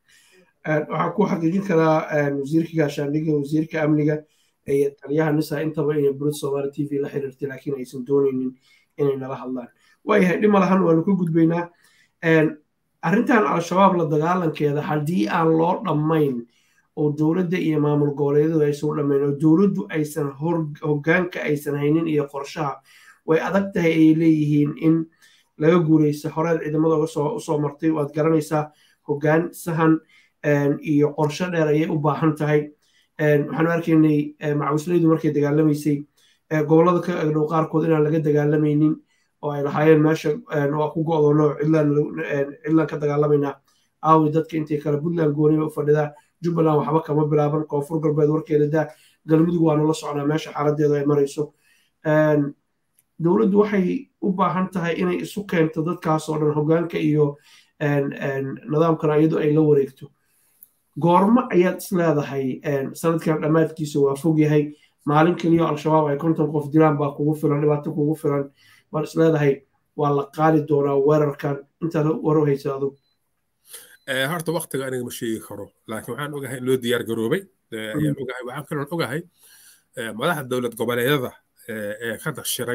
[SPEAKER 2] waxaan ku xaqiijin karaa wasiirka gaashaandhigga wasiirka amniga iyo taliyaha nisa intaba inay burid soomaali t v la xiriirtay laakiin aysan doonaynin inay nala hadlaan waayahay dhima lahan waanu ka gudbaynaa arrintan al-shabaab la dagaalankeeda haddii aan loo dhammayn oo dowladda iyo maamul goboleedyadu aysan u dhammayn oo dowladdu aysan hoggaanka aysan haynin iyo qorshaha way adag tahay ay leeyihiin in laga guuraysa horeed ciidamada usoo martay waad garanaysaa hoggaan sahan iyo qorsho dheer ayay u baahan tahay waxaanu arkaynay macawislaydu markay dagaalamaysay gobollada ka agdhow qaarkood inaan laga dagaalamaynin oo ay lahaayeen meesha waa ku go'doono cidlaan ka dagaalamaynaa aawi dadka intay kale puntland gooniba u fadhidaa jubbaland waxba kama bilaaban koonfur galbeed warkeeda daa galmudug waanu la socnaa meesha xaaladeedu ay marayso dowladdu waxay u baahan tahay inay isu keento dadkaasoo dhan hoggaanka iyo nidaamkana iyadu ay la wareegto goormo ayaad is leedahay sanadkan dhammaadkiisa waa fog yahay maalin keliya al-shabaab ay konton qof dilaan baa kugu filan dhibaato kugu filan waan is leedahay waa la qaadi doonaa weerarkan intaad waro haysa adug
[SPEAKER 1] horta waktiga aniga ma sheegi karo laakiin waxaan ogahay in loo diyaar garoobay ayaan ogahay waxaan kaloon ogahay madaxda dowlad goboleedyada ee ka dashiray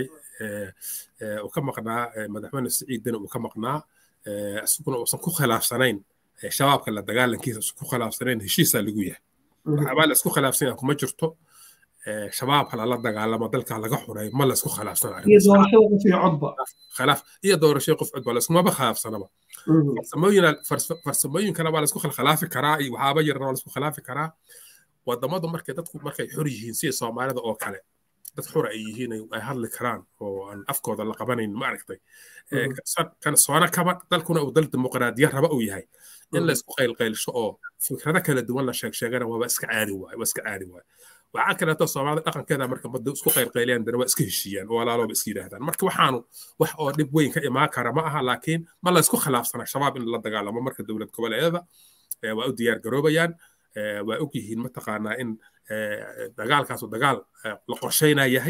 [SPEAKER 1] uu ka maqnaa madaxweyne siciidina uu ka maqnaa isaguna uusan ku khilaafsanayn shabaabka la dagaalankiisa usan ku khilaafsanayn heshiisaa lagu yahay waxaabaa la isku khilaafsan yahay kuma jirto shabaab lala dagaalamo dalka laga xuray ma la isku khilaafsano iyo doorashada qof codba laiskumaba khilaafsanaba farsamooyinkana waa laisku khilaafi karaa iyo waxaaba yarna waa laisku khilaafi karaa wadamadu markay dadku markay xor yihiin sida soomaalida oo kale dad xura ay yihiin ay hadli karaan oo aan afkooda la qabanayn ma aragtay kan soona kaba dalkuna uu dal dimuqraadiya raba uu yahay in la isku qaylqaylsho oo fikrado kala duwan la sheeg sheegana waaba iska caadi waay waa iska caadi waay waxaa kaleeto soomaalida dhaqankeeda marka mada isku qaylqayliyaan dana waa iska heshiiyaan oo walaalooba iska yidhaahdaan marka waxaanu wax oo dhib weyn ka imaan kara ma aha laakiin ma la isku khilaafsana shabaab in la dagaalamo marka dowlad goboleedyada waa u diyaar garoobayaan waa og yihiin mataqaanaa in dagaalkaasu dagaal la qorshaynaa yahay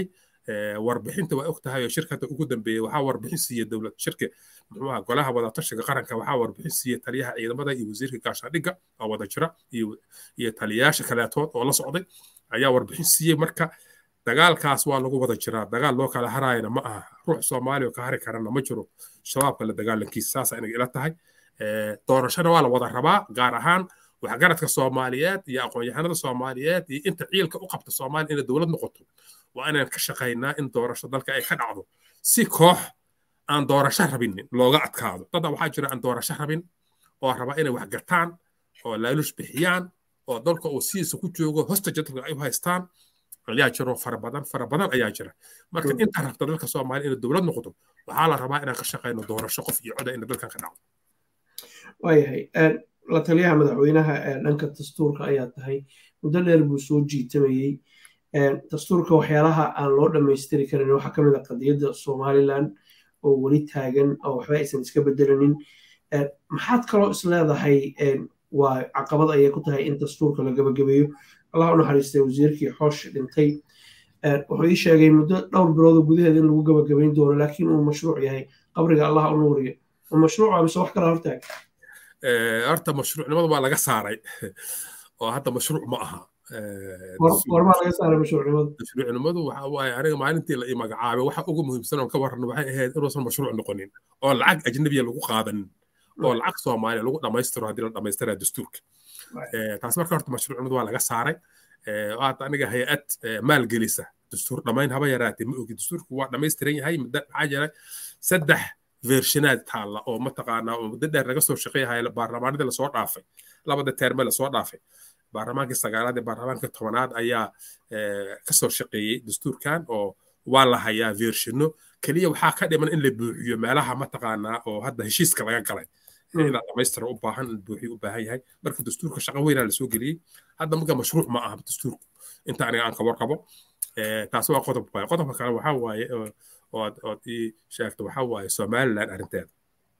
[SPEAKER 1] warbixinta waa og tahay oo shirkada ugu dambeeyey waxaa warbixin siiya dowlad shirka muxuu aha golaha wadatashiga qaranka waxaa warbixin siiya taliyaha ciidamada iyo wasiirka gaashaandhigga oo wada jira iyo taliyayaasha kaleetood oo la socday ayaa warbixin siiyey marka dagaalkaas waa lagu wada jiraa dagaal loo kala haraayana ma aha ruux soomaaliya oo ka hari karana ma jiro shabaabka la dagaalankiisa saasa inaga ila tahay doorashana waa la wada rabaa gaar ahaan waxgaradka soomaaliyeed iyo aqoon-yahanada soomaaliyeed iyo inta ciilka u qabta soomaaliya inay dowlad noqoto waa inaan ka shaqaynaa in doorasho dalka ay ka dhacdo si koox aan doorasho rabinin looga adkaado dadda waxaa jira aan doorasho rabin oo raba inay wax gataan oo laalush bixiyaan oo dalka uu sidiisa ku joogo hosta jadalka ay u haystaan ayaa jiro fara badan fara badan ayaa jira marka inta rabta dalka soomaaliya inay dowlad noqoto waxaa la rabaa inaan ka shaqayno doorasho qof iyo coda ina dalkan ka dhacdo
[SPEAKER 2] waayahay la taliyaha madaxweynaha dhanka dastuurka ayaa tahay muddo dheer buu soo jiitamayey dastuurka waxyaalaha aan loo dhammaystiri karin waxaa ka mid a qadiyadda somalilan oo weli taagan oo waxba aysan iska bedelanin maxaad kaloo is leedahay waa caqabad ayay ku tahay in dastuurka la gabagabeeyo allah u naxariistay wasiirkii xoosh dhintay wuxuu ii sheegay muddo dhowr biloodo gudaheeda in lagu gabagabayn doono laakiin uu mashruuc yahay qabriga allah u nuuriyo mashruuca mise wax kala hortaag
[SPEAKER 1] horta mashruucnimada waa laga saaray oo hadda mashruuc ma aha
[SPEAKER 2] warmaa laga saaray mashruucnimadu
[SPEAKER 1] mashruucnimadu waxa waaye aniga maalintii la ii magacaabay waxa ugu muhiimsan oo ka warran waxay ahayd inuusan mashruuc noqonin oo lacag ajnabiya lagu qaadanin oo lacag soomaaliya lagu dhammaystiro haddii la dhammaystira dastuurka taas marka horta mashruucnimadu waa laga saaray hadda aniga hay-ad maalgelisa dastuur dhammayn haba yaraatee ma ogi dastuurku waa dhammaystiran yahay muddo maxaa jira saddex vershinaad taalla oo mataqaanaa oo muddo dheer laga soo shaqeeyahay baarlamaanadii lasoo dhaafay labada teerme lasoo dhaafay baarlamaankii sagaalaad ee baarlamaankii tobanaad ayaa kasoo shaqeeyey dastuurkan oo waa la hayaa vershino keliya waxaa ka dhiman in la buuxiyo meelaha mataqaanaa oo hadda heshiiska laga galay inaa dhamaystira u baahan in buuxiyo u baahan yahay marka dastuurka shaqo weynaa lasoo geliyey hadda marka mashruuc ma aha dastuurku inta aniga aan ka warqabo taas waa qodob waaye qodobka kale waxaa waaye ood ood ii sheegta waxaa waaye somaliland arrinteeda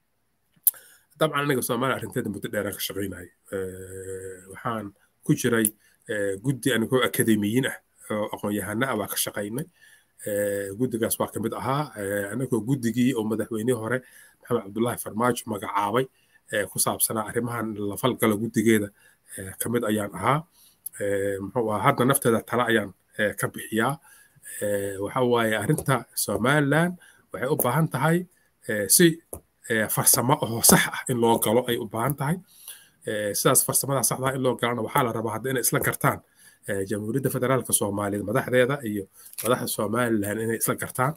[SPEAKER 1] dabcan aniga somaliland arrinteeda muddo dheeraan ka shaqaynayay waxaan ku jiray guddi anigoo akademiyiin ah oo aqoon-yahana ah waa ka shaqaynay guddigaas waa kamid ahaa anagoo guddigii oo madaxweynihii hore maxamed cabdullaahi farmaajo magacaabay ku saabsanaa arrimahan la falgala guddigeeda kamid ayaan ahaa muxuu ahaa hadda nafteeda tale ayaan ka bixiyaa waxa waaye arrinta somaliland waxay u baahan tahay si farsamo oo sax ah in loo galo ay u baahan tahay sidaas farsamada saxda in loo galana waxaa la rabaa hadda inay isla gartaan jamhuuriyadda federaalka soomaaliyeed madaxdeeda iyo madaxda somaliland inay isla gartaan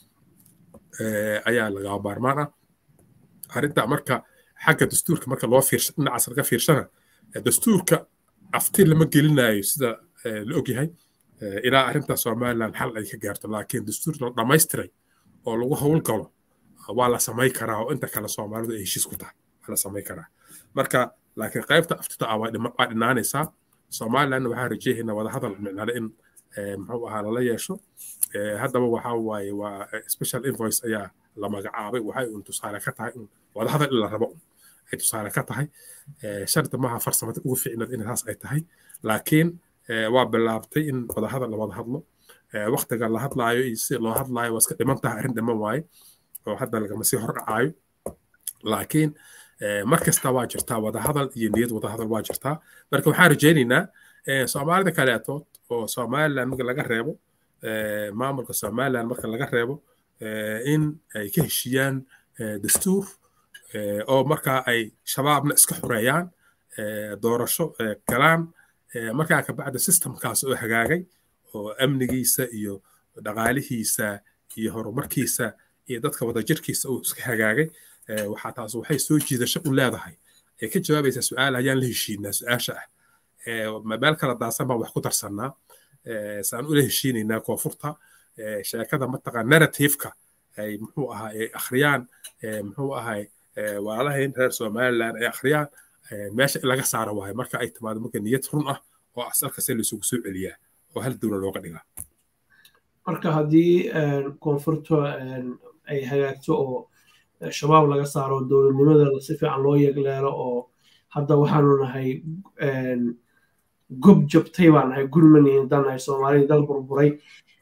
[SPEAKER 1] ayaa lagaa baarmaan ah arrinta marka xagga dastuurka marka loo fiirsha dhinacaas laga fiirshana dastuurka afti lama gelinayo sida la ogyahay ilaa arrinta somaliland xal ay ka gaarto laakiin dastuur la dhammaystiray oo lagu howlgalo waa la samay karaa oo inta kale soomaalidu ay heshiis ku tahay waa la samay karaa marka laakiin qaybta aftita ah waa dhinaanaysaa somaliland waxaa rajeehaynaa wadahadal micnale in muxuu ahaa lala yeesho haddaba waxaa waaye waa special invoice ayaa la magacaabay waxay un tusaale ka tahay wadahadal in la rabo ay tusaale ka tahay shardi maaha farsamada ugu ficnad in taas ay tahay laakiin waa bilaabtay in wadahadal la wada hadlo waktiga la hadlaayo iyo si loo hadlaayo waa iska dhiman tahay arrin dhiman waaye oo hadda lagama sii hordhacaayo laakiin mar kasta waa jirtaa wadahadal iyo niyad wadahadal waa jirtaa marka waxaan rajaynaynaa soomaalida kaleetood oo somaliland marka laga reebo maamulka somaliland marka laga reebo in ay ka heshiiyaan dastuur oo markaa ay shabaabna iska xoreeyaan doorasho galaan markaa kabacda systemkaas oo hagaagay oo amnigiisa iyo dhaqaalihiisa iyo horumarkiisa iyo dadka wadajirkiisa uu iska hagaagay waxaa taas waxay soo jiidasho u leedahay ee ka jawaabaysaa su-aal ayaan la heshiinaa su-aasha ah meel kala daasan baan wax ku darsannaa saan ula heshiinaynaa koonfurta sheekada mataqa narrativeka ay muxuu ahaa ay akhriyaan muxuu ahay walaalahayn reer somaliland ay akhriyaan meesha in laga saaro waayo marka ay timaado marka niyad run ah oo asalkase laisugu soo celiyaa oo hal dowla looga dhigaa
[SPEAKER 2] marka haddii koonfurta ay hagaagto oo shabaab laga saaro dowladnimada si fiican loo yegleelo oo hadda waxaanu nahay gob jabtay baan nahay gurmani haddaan nahay soomaalida dal burburay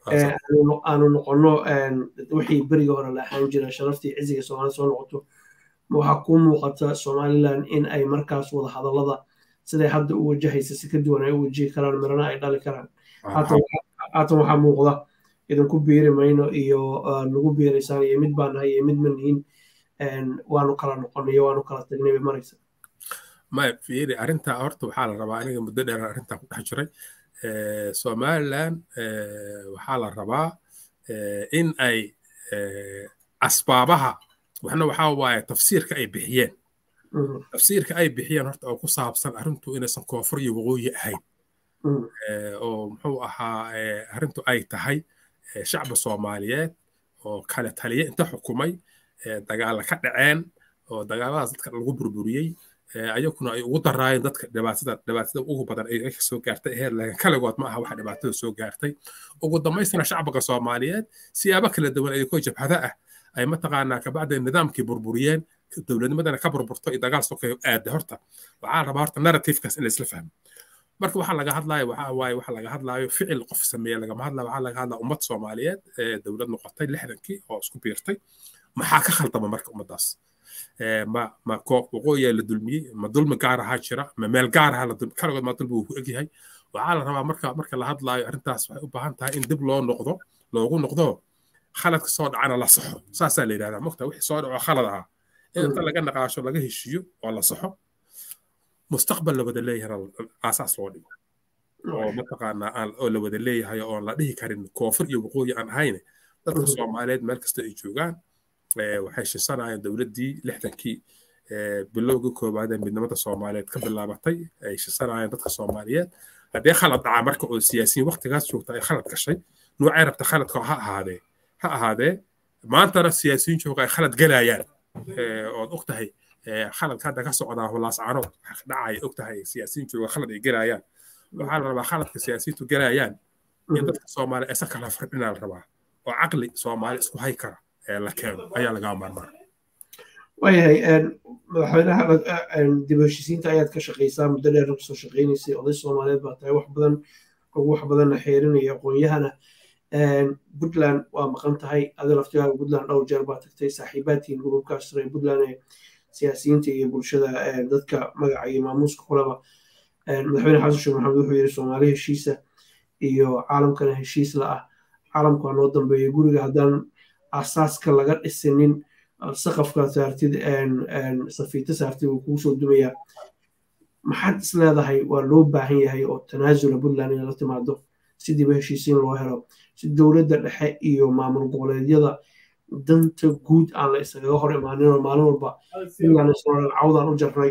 [SPEAKER 2] aanu noqono wixii berigii hore la ahaan jira sharaftii ciziga soomaalida soo noqoto waxaa kuu muuqata somaliland in ay markaas wada hadallada siday hadda u wajahaysa si ka duwan ay u wajihi karaan mirana ay dhali karaan haatan waxaa muuqda idinku biiri mayno iyo nagu biiraysaan iyo mid baan nahay iyo mid ma nihin waanu kala noqonay iyo waanu kala tagnay bay maraysa
[SPEAKER 1] maya fiiri arrinta horta waxaa la rabaa aniga muddo dheer arrintaa ku dhex jiray somaliland waxaa la rabaa in ay asbaabaha waxna waxaa waaye tafsiirka ay bixiyeen tafsiirka ay bixiyeen horta oo ku saabsan arrintu inaysan koonfur iyo waqooyi ahayn oo muxuu ahaa arrintu ay tahay shacba soomaaliyeed oo kale taliya inta xukumay dagaalla ka dhaceen oo dagaalladaas dadka lagu burburiyey ayaguna ay ugu daraayeen dadka dhibaatada dhibaatada ugu badan ay soo gaartay heer laakiin kaligood ma aha waxa dhibaatada soo gaartay ugu dambaystana shacbiga soomaaliyeed siyaabo kala duwan ayagoo jabhada ah ay mataqaanaa kabacda nidaamkii burburiyeen dowladnimadana ka burburto iyo dagaal sokeeyo aada horta waxaa rabaa horta narrativekaas in laisla fahmo marka waxaa laga hadlayo waxaa waaye waxa laga hadlayo ficil qof sameeye lagama hadlayo waxaa laga hadlaya ummad soomaaliyeed ee dowlad noqotay lixdankii oo isku biirtay maxaa ka khaldama marka ummaddaas ma ma koox waqooyiyaa la dulmiyey ma dulmi gaar ahaa jira ma meel gaar ahaa la dulmi kaligood ma dulmi uu ku egyahay waxaa la rabaa marka marka la hadlaayo arrintaas waxay u baahan tahay in dib loo noqdo loogu noqdo khaladka soo dhacana la saxo saasaa la yidhahdaa mogta wixii soo dhaco khalad ahaa in inta laga naqaasho laga heshiiyo oo la saxo mustaqbal la wada leeyahay aasaas loo dhigo oo mataqaanaa oo la wada leeyahay oon la dhihi karin koonfur iyo waqooyi aan ahayn dadka soomaaliyeed meel kasta ay joogaan waxay shisanayeen dowladdii lixdankii bilowgii koowaad ee midnimada soomaaliyeed ka bilaabatay ay shisanayeen dadka soomaaliyeed haddii khalad dhacaa marka oo siyaasiyiin waqtigaas joogta ay khalad gashay noocay rabta khaladka ha ahaadee ha ahaadee maantana siyaasiyiin jooga ay khalad galayaan ood og tahay khaladka hadda ka socdaa hulaascaanood dhacay og tahay siyaasiyiin jooga khalad ay galayaan waxaa la rabaa khaladka siyaasiyiintu galayaan in dadka soomaaliya aysan kala fardhinaa la rabaa oo caqli soomaali isku hay kara la keeno ayaa lagaa maarmaa
[SPEAKER 2] waayahay madaxweynaha dib heshiisiinta ayaad ka shaqaysaa muddo dheer kasoo shaqaynaysay oday soomaaliyeed baa tahay wax badan ugu wax badanna xeerinaya aqoon-yahana puntland waa maqan tahay adi laftigaaga puntland dhowr jeer baa tagtay saaxiibaadkiin gurubkaas reer puntland ee siyaasiyiinta iyo bulshada dadka magaca iyo maamuuska kulaba madaxweyne xasan sheekh maxamed wuxuu yidhi soomaali heshiisa iyo caalamkana heshiis la ah caalamku waa noo dambeeya guriga haddaan asaaska laga dhisinin saqafka saartid safiito saartid wuu kugu soo dumayaa maxaad is leedahay waa loo baahan yahay oo tanaasula puntland inay la timaado sidiiba heshiisiin loo helo si dowladda dhexe iyo maamul goboleedyada danta guud aan la isagaga hor imaaninoo maalin walba puntland isnoodhan cawdaan u jarnay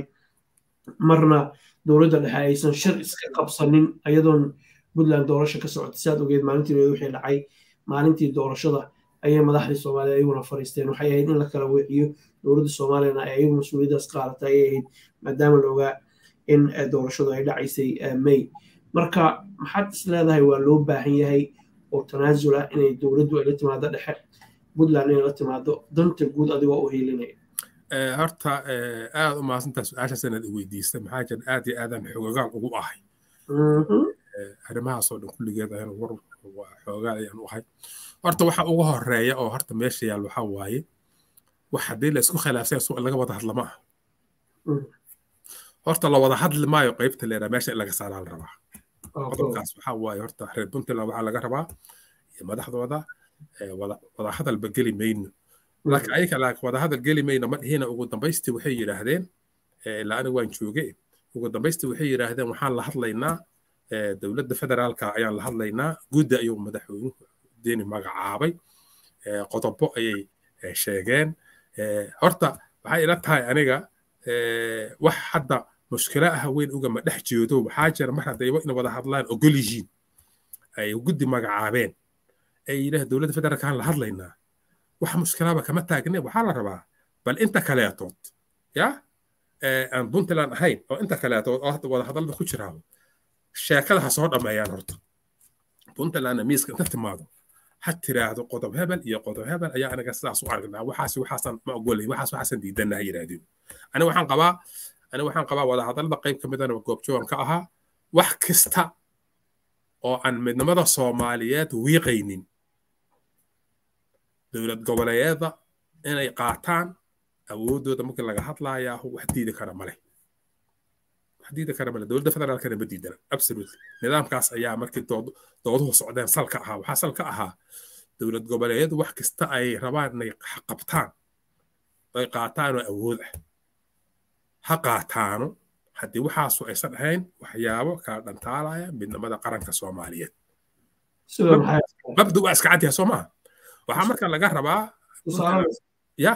[SPEAKER 2] marna dowladda dhexe aysan shir iska qabsanin ayadoon puntland doorasho ka socota saad ogeed maalintii wixii dhacay maalintii doorashada ayay madaxdii soomaaliya ayaguna fariisteen waxay ahayd in la kala weeciyo dowladda soomaaliyana ay ayagu mas-uuliyaddaas qaadatay ayay ahayd maadaama la ogaa in doorashadu ay dhacaysay may marka maxaad is leedahay waa loo baahan yahay oo tanaasula inay dowladdu ay la timaado dhexe puntland inay la timaado danta guud adigoo u hiilinaya
[SPEAKER 1] horta aad u mahadsantaa su-aashaas inaad i weydiistay maxaa jira aad iyo aadaan xoogagaan ugu ahay arrimahaasoo dhan kulligeed ayaan war xoogaan ayaan u ahay horta waxa ugu horeeya oo horta meesha yaal waxaa waaye wax haddii la isku khilaafsan suuq laga wada hadla ma aha horta la wada hadli maayo qaybta leeraa meesha in laga saaraa la rabaa qodobkaas waxaa waaye horta reer puntland waxaa laga rabaa iyo madaxdooda wada hadalba geli mayno laakiin ayaga laakiin wada hadal geli mayno ma dhihina ugu dambaystii waxay yidhaahdeen ilaa aniga waan jooge ugu dambaystii waxay yidhaahdeen waxaan la hadlaynaa dowladda federaalka ayaan la hadlaynaa guddi ayuu madaxweynuhu deeni magacaabay qodobo ayay sheegeen horta waxay ila tahay aniga wax hadda mushkilo ah weyn ugama dhex jeedo waxaa jira mar haddayba in wada hadlaan ogol yihiin ay guddi magacaabeen ay yidhaah dowladda federaalkaan la hadlaynaa wax mushkilaba kama taagne waxaa la rabaa bal inta kaleetood ya aan puntland ahayn oo inta kaleetood oo hadda wada hadalada ku jiraa sheekada ha soo dhammeeyaan horta puntlandna miiska inta timaado ha tiraahdo qodob hebel iyo qodob hebel ayaa anaga sidaas u aragnaa waxaas waxaasan ma ogolay waxaas waxaasan diidanna ha yidhaahdeen ani waxaan qabaa ani waxaan qabaa wada hadallada qayb ka midana goobjoogan ka ahaa wax kasta oo aan midnimada soomaaliyeed wiiqaynin dowlad goboleedyada inay qaataan awooddooda markii laga hadlayaa wax diidi kara male wax diidi kara male dowladda federaalkana ma diidana absolutely nidaamkaas ayaa markii dooduhu socdeen salka ahaa waxaa salka ahaa dowlad goboleedyadu wax kasta ay rabaan inay qabtaan ay qaataanoo awood ah ha qaataano haddii waxaasu aysan ahayn waxyaabo kala dhantaalaya midnimada qaranka soomaaliyeed mabda waa iska cadyaha soo maaha waxaa marka laga rabaa ya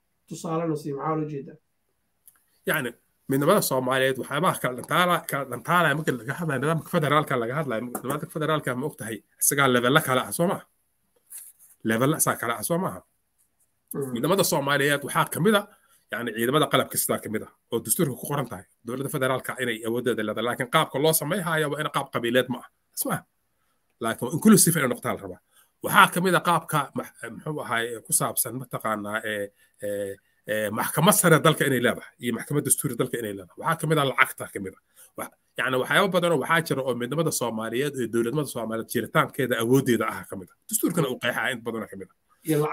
[SPEAKER 1] yani midnimada soomaaliyeed waxyaabaha kala dhantaala kala dhantaalaya marka laga hadlaya nidaamka federaalka laga hadlaya nidaamka federaalka ma ogtahay isagaa levella kale ah soo maaha levella isaa kale ah soo maaha midnimada soomaaliyeed waxaa kamid a يعني ciidamada qalabka sidaa ka mid ah oo dastuurka ku qoran tahay dowladda federaalka inay awoodeeda leedahay laakiin qaabka loo samayhaya waa in qaab qabiileed ma ah isma laakiin inclusive inay noqtaa la rabaa waxaa ka mid a qaabka muxuu ahay ku saabsan mataqaanaa maxkamad sare dalka inay leedahay iyo maxkamad dastuuri dalka inay leedahay waxaa ka mid a lacagta ka mid a yani waxyaabo badanoo waxaa jira oo midnimada soomaaliyeed iyo dowladnimada soomaaliyeed jiritaankeeda awoodeeda ah ka mid a dastuurkana uu qeexaa in badanoo ka mid a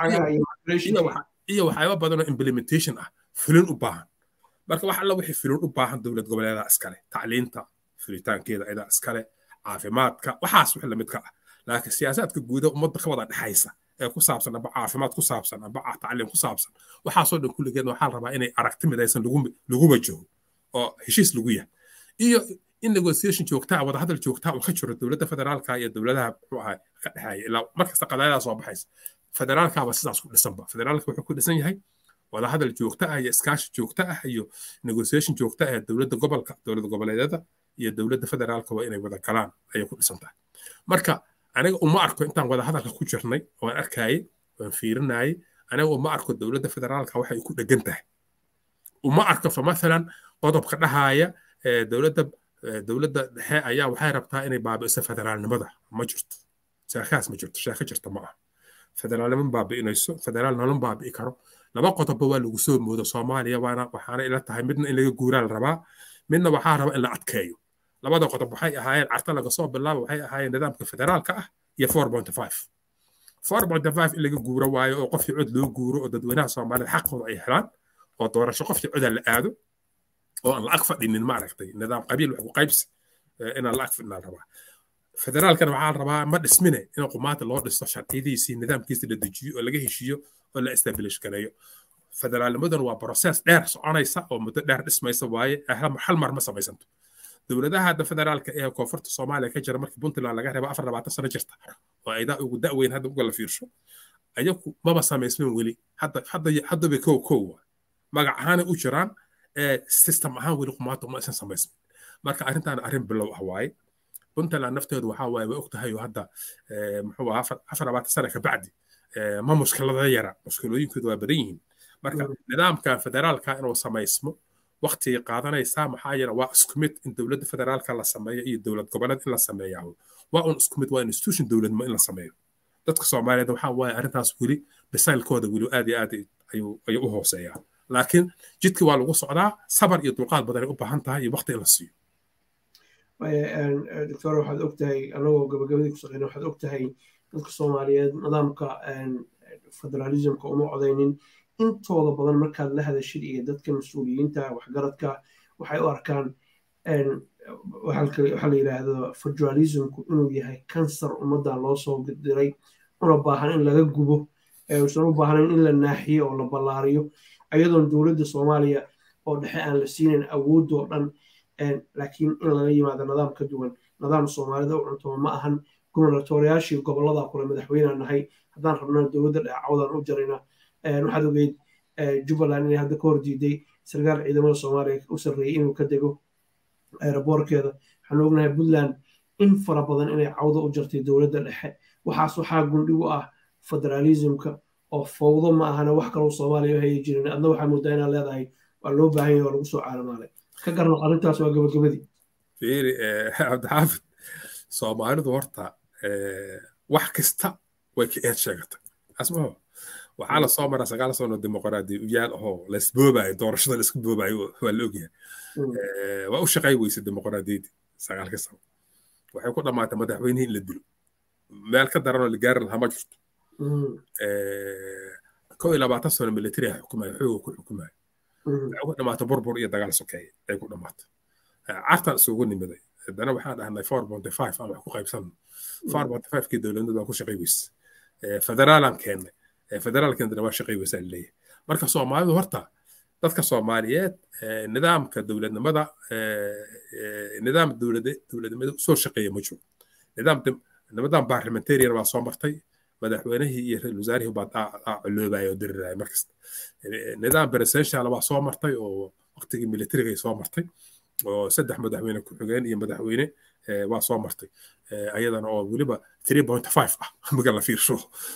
[SPEAKER 1] iyo waxyaabo badanoo implementation ah fulin u baahan marka wax alla wixii fulin u baahan dowlad goboleedaa iskale tacliinta fulitaankeeda idaa iskale caafimaadka waxaas wix lamid ka ah laakiin siyaasaadka guuda ummadda ka wada dhexaysa ee ku saabsan amba caafimaad ku saabsan amba tacliim ku saabsan waxaasoo dhan kulligeed waxaa la rabaa inay aragti midaysan lagu wajaho oo heshiis lagu yahay iyo in negotiation joogtaa wadahadal joogtaa uu ka jiro dowladda federaalka iyo dowladaha muxuu ahay ka dhexeeya ilaa markasta qadaayadaa soo baxaysa federaalkaaba sidaas ku dhisanba federaalka wuxuu ku dhisan yahay wadahadal joogto ah iyo iskaashi joogto ah iyo negotiation joogto ah ee dowladda gobolka dowlad goboleedyada iyo dowladda federaalka waa inay wada galaan ayay ku dhisan tahay marka aniga uma arko intaan wadahadalka ku jirnay waan arkayay waan fiirinayay aniga uma arko dowladda federaalka waxay ku dhegan tahay uma arko fa mathalan qodobka dhahaaya dowladda dowladda dhexe ayaa waxay rabtaa inay baabi'iso federaalnimada ma jirto sheekaas ma jirto sheeko jirta ma ah federaalnimo baabi'inayso federaal nolon baabi'i karo laba qodobba waa lagu soo moodo soomaaliya waana waxaana ila tahay midna in laga guuraa la rabaa midna waxaa raba in la adkeeyo labada qodob waxay ahaayeen carta laga soo bilaabo waxay ahaayeen nidaamka federaalka ah iyo four point five four point five in laga guuro waayo oo qofkii cod loo guuro oo dadweynaha soomaaliyed xaqooda ay helaan oo doorasho qofkii coda la aado oo aan la ag fadhinin maaragtay nidaam qabiil wax ku qaybsi inaan la ag fadhinaa rabaa federaalkana waxaa la rabaa ma dhismine in qumaata loo dhisto sharciyadiisii nidaamkiisa la dejiyo oo laga heshiiyo oo la establish gareeyo federaalnimadan waa process dheer soconaysa oo muddo dheer dhismaysa waaye hal mar ma samaysanto dowladaha hadda federaalka ee koonfurta soomaaliya ka jira markii puntland laga reebo afar labaatan sano jirta oo aydaa ugu da'weyn hadda uga la fiirsho ayagu maba samaysmin weli haddaba kow kow magac ahaanay u jiraan system ahaan weli qumaata uma aysan samaysmin marka arrintaana arrin bilow ah waaye puntland nafteedu waxaa waaye way ogtahay oo hadda muxuu ahaa afar labaatan sana ka bacdi ma mushkilada yara mushkilooyinkoodu waa badan yihiin marka nidaamka federaalka inuu samaysmo waqtigay qaadanaysaa maxaa yeele waa isku mid in dowladda federaalka la sameeyo iyo dowlad goboleed in la sameeyaa waa un isku mid waa institution dowladnimo in la sameeyo dadka soomaaliyeed waxaa waaye arrintaas weli bisaylkooda weli aad iyo aad ayuu ayuu u hooseeyaa laakiin jidkii waa lagu socdaa sabar iyo dulqaad badanay u baahan tahay iyo waqti in la siiyo
[SPEAKER 2] doctor waxaad ogtahay anagoo gabagabadii ku shaqeyna waxaad ogtahay dadka soomaaliyeed nidaamka federalismka uma codaynin intooda badan markaad la hadashid iyo dadka mas-uuliyiinta waxgaradka waxay u arkaan waxaa la yidhaahdo federalismku inuu yahay kansar ummaddan loo soo diray una baahan in laga gubo usan u baahnayn in la naaxiyo oo la ballaariyo ayadoon dowladda soomaaliya oo dhexe aan la siinayn awoodoo dhan laakiin in laga yimaado nidaam ka duwan nidaam soomaalida u cuntoma ma ahan gubernatoriyaashii gobolada kule madaxweynea nahay haddaan rabnana dowladda dhacawdan u jarayna waxaad ogeyd jubbaland inay hadda ka hor diiday sarkaal ciidamada soomaaliya u sarreeyey inuu ka dego aeroboorkeeda waxaan ognahay puntland in fara badan inay cawdo u jartay dowladda dhexe waxaas waxaa gundhigu ah federalismka oo fowdo ma ahana wax kaloo soomaaliya u hayi jirin adna waxaa moodaa inaad leedahay waa loo baahan yahay oo lagu soo caalamaalay ka garnaq arrintaas waa gabagabadii
[SPEAKER 1] fiiri cabdixaafid soomaalidu horta wax kasta way ka eed sheegatay asmaho waxaa lasoo maraa sagaal sano dimuqraadi uyaal ahoo laisboobayo doorashada laisku boobayo waa la ogyahay waa u shaqay weyse dimuqraadiyadii sagaalka sano waxay ku dhammaatay madaxweynihii in la dilo meel ka daranoo la gaari lahaa ma jirto kow iyo labaatan sano military ah xukumaya xooga ku xukumaya waxay ku dhammaatay burbur iyo dagaal sokeeye ay ku dhammaatay cartan isugu nimiday haddana waxaan dhahnay four bonty five aan wax ku qaybsanno four bonty five kii dowladnimadu waa ku shaqay weyse federaalaan keennay federaalkeendana waa shaqay weysaa laleeyahay marka soomaalidu horta dadka soomaaliyeed nidaamka dowladnimada nidaam dowladnimada soo shaqeeya ma jiro nidaam nimadan parliamentarian baa soo martay madaxweynihii iyo ra-isul wasaarihii baa coloobaya oo diriraya markasta nidaam presidential baa soo martay oo waqtigii militariga soo martay oo saddex madaxweyne ku-xigeen iyo madaxweyne waa soo martay ayadana oo weliba three point five ah marka la fiirsho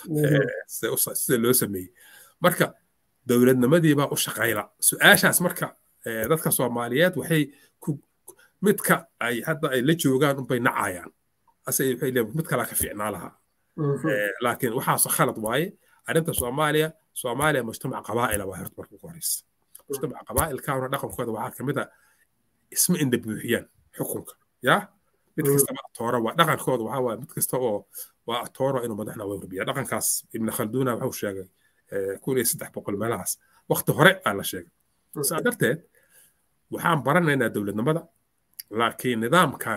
[SPEAKER 1] sida loo sameeyey marka dowladnimadiibaa u shaqayla su-aashaas marka dadka soomaaliyeed waxay ku midka ay hadda ay la joogaan unbay nacayaan ase waxay leeyihin mid kalaa ka fiicnaa lahaa laakiin waxaas khalad waaye arrinta soomaaliya soomaaliya mujtamac qabaa'ila waa horta marka ugu horeysa mujtamac qabaa'ilkaana dhaqankooda waxaa kamid a isma indha buuxiyaan xukunka yaa mid kastaba atoora waa dhaqankooda waxaa waaye mid kasta oo waa atooro inuu madaxna warbiya dhaqankaas ibn khalduna wuxuu sheegay kun iyo saddex boqol meelahaas waqti hore aa la sheegay saa darteed waxaan baranaynaa dowladnimada laakiin nidaamkan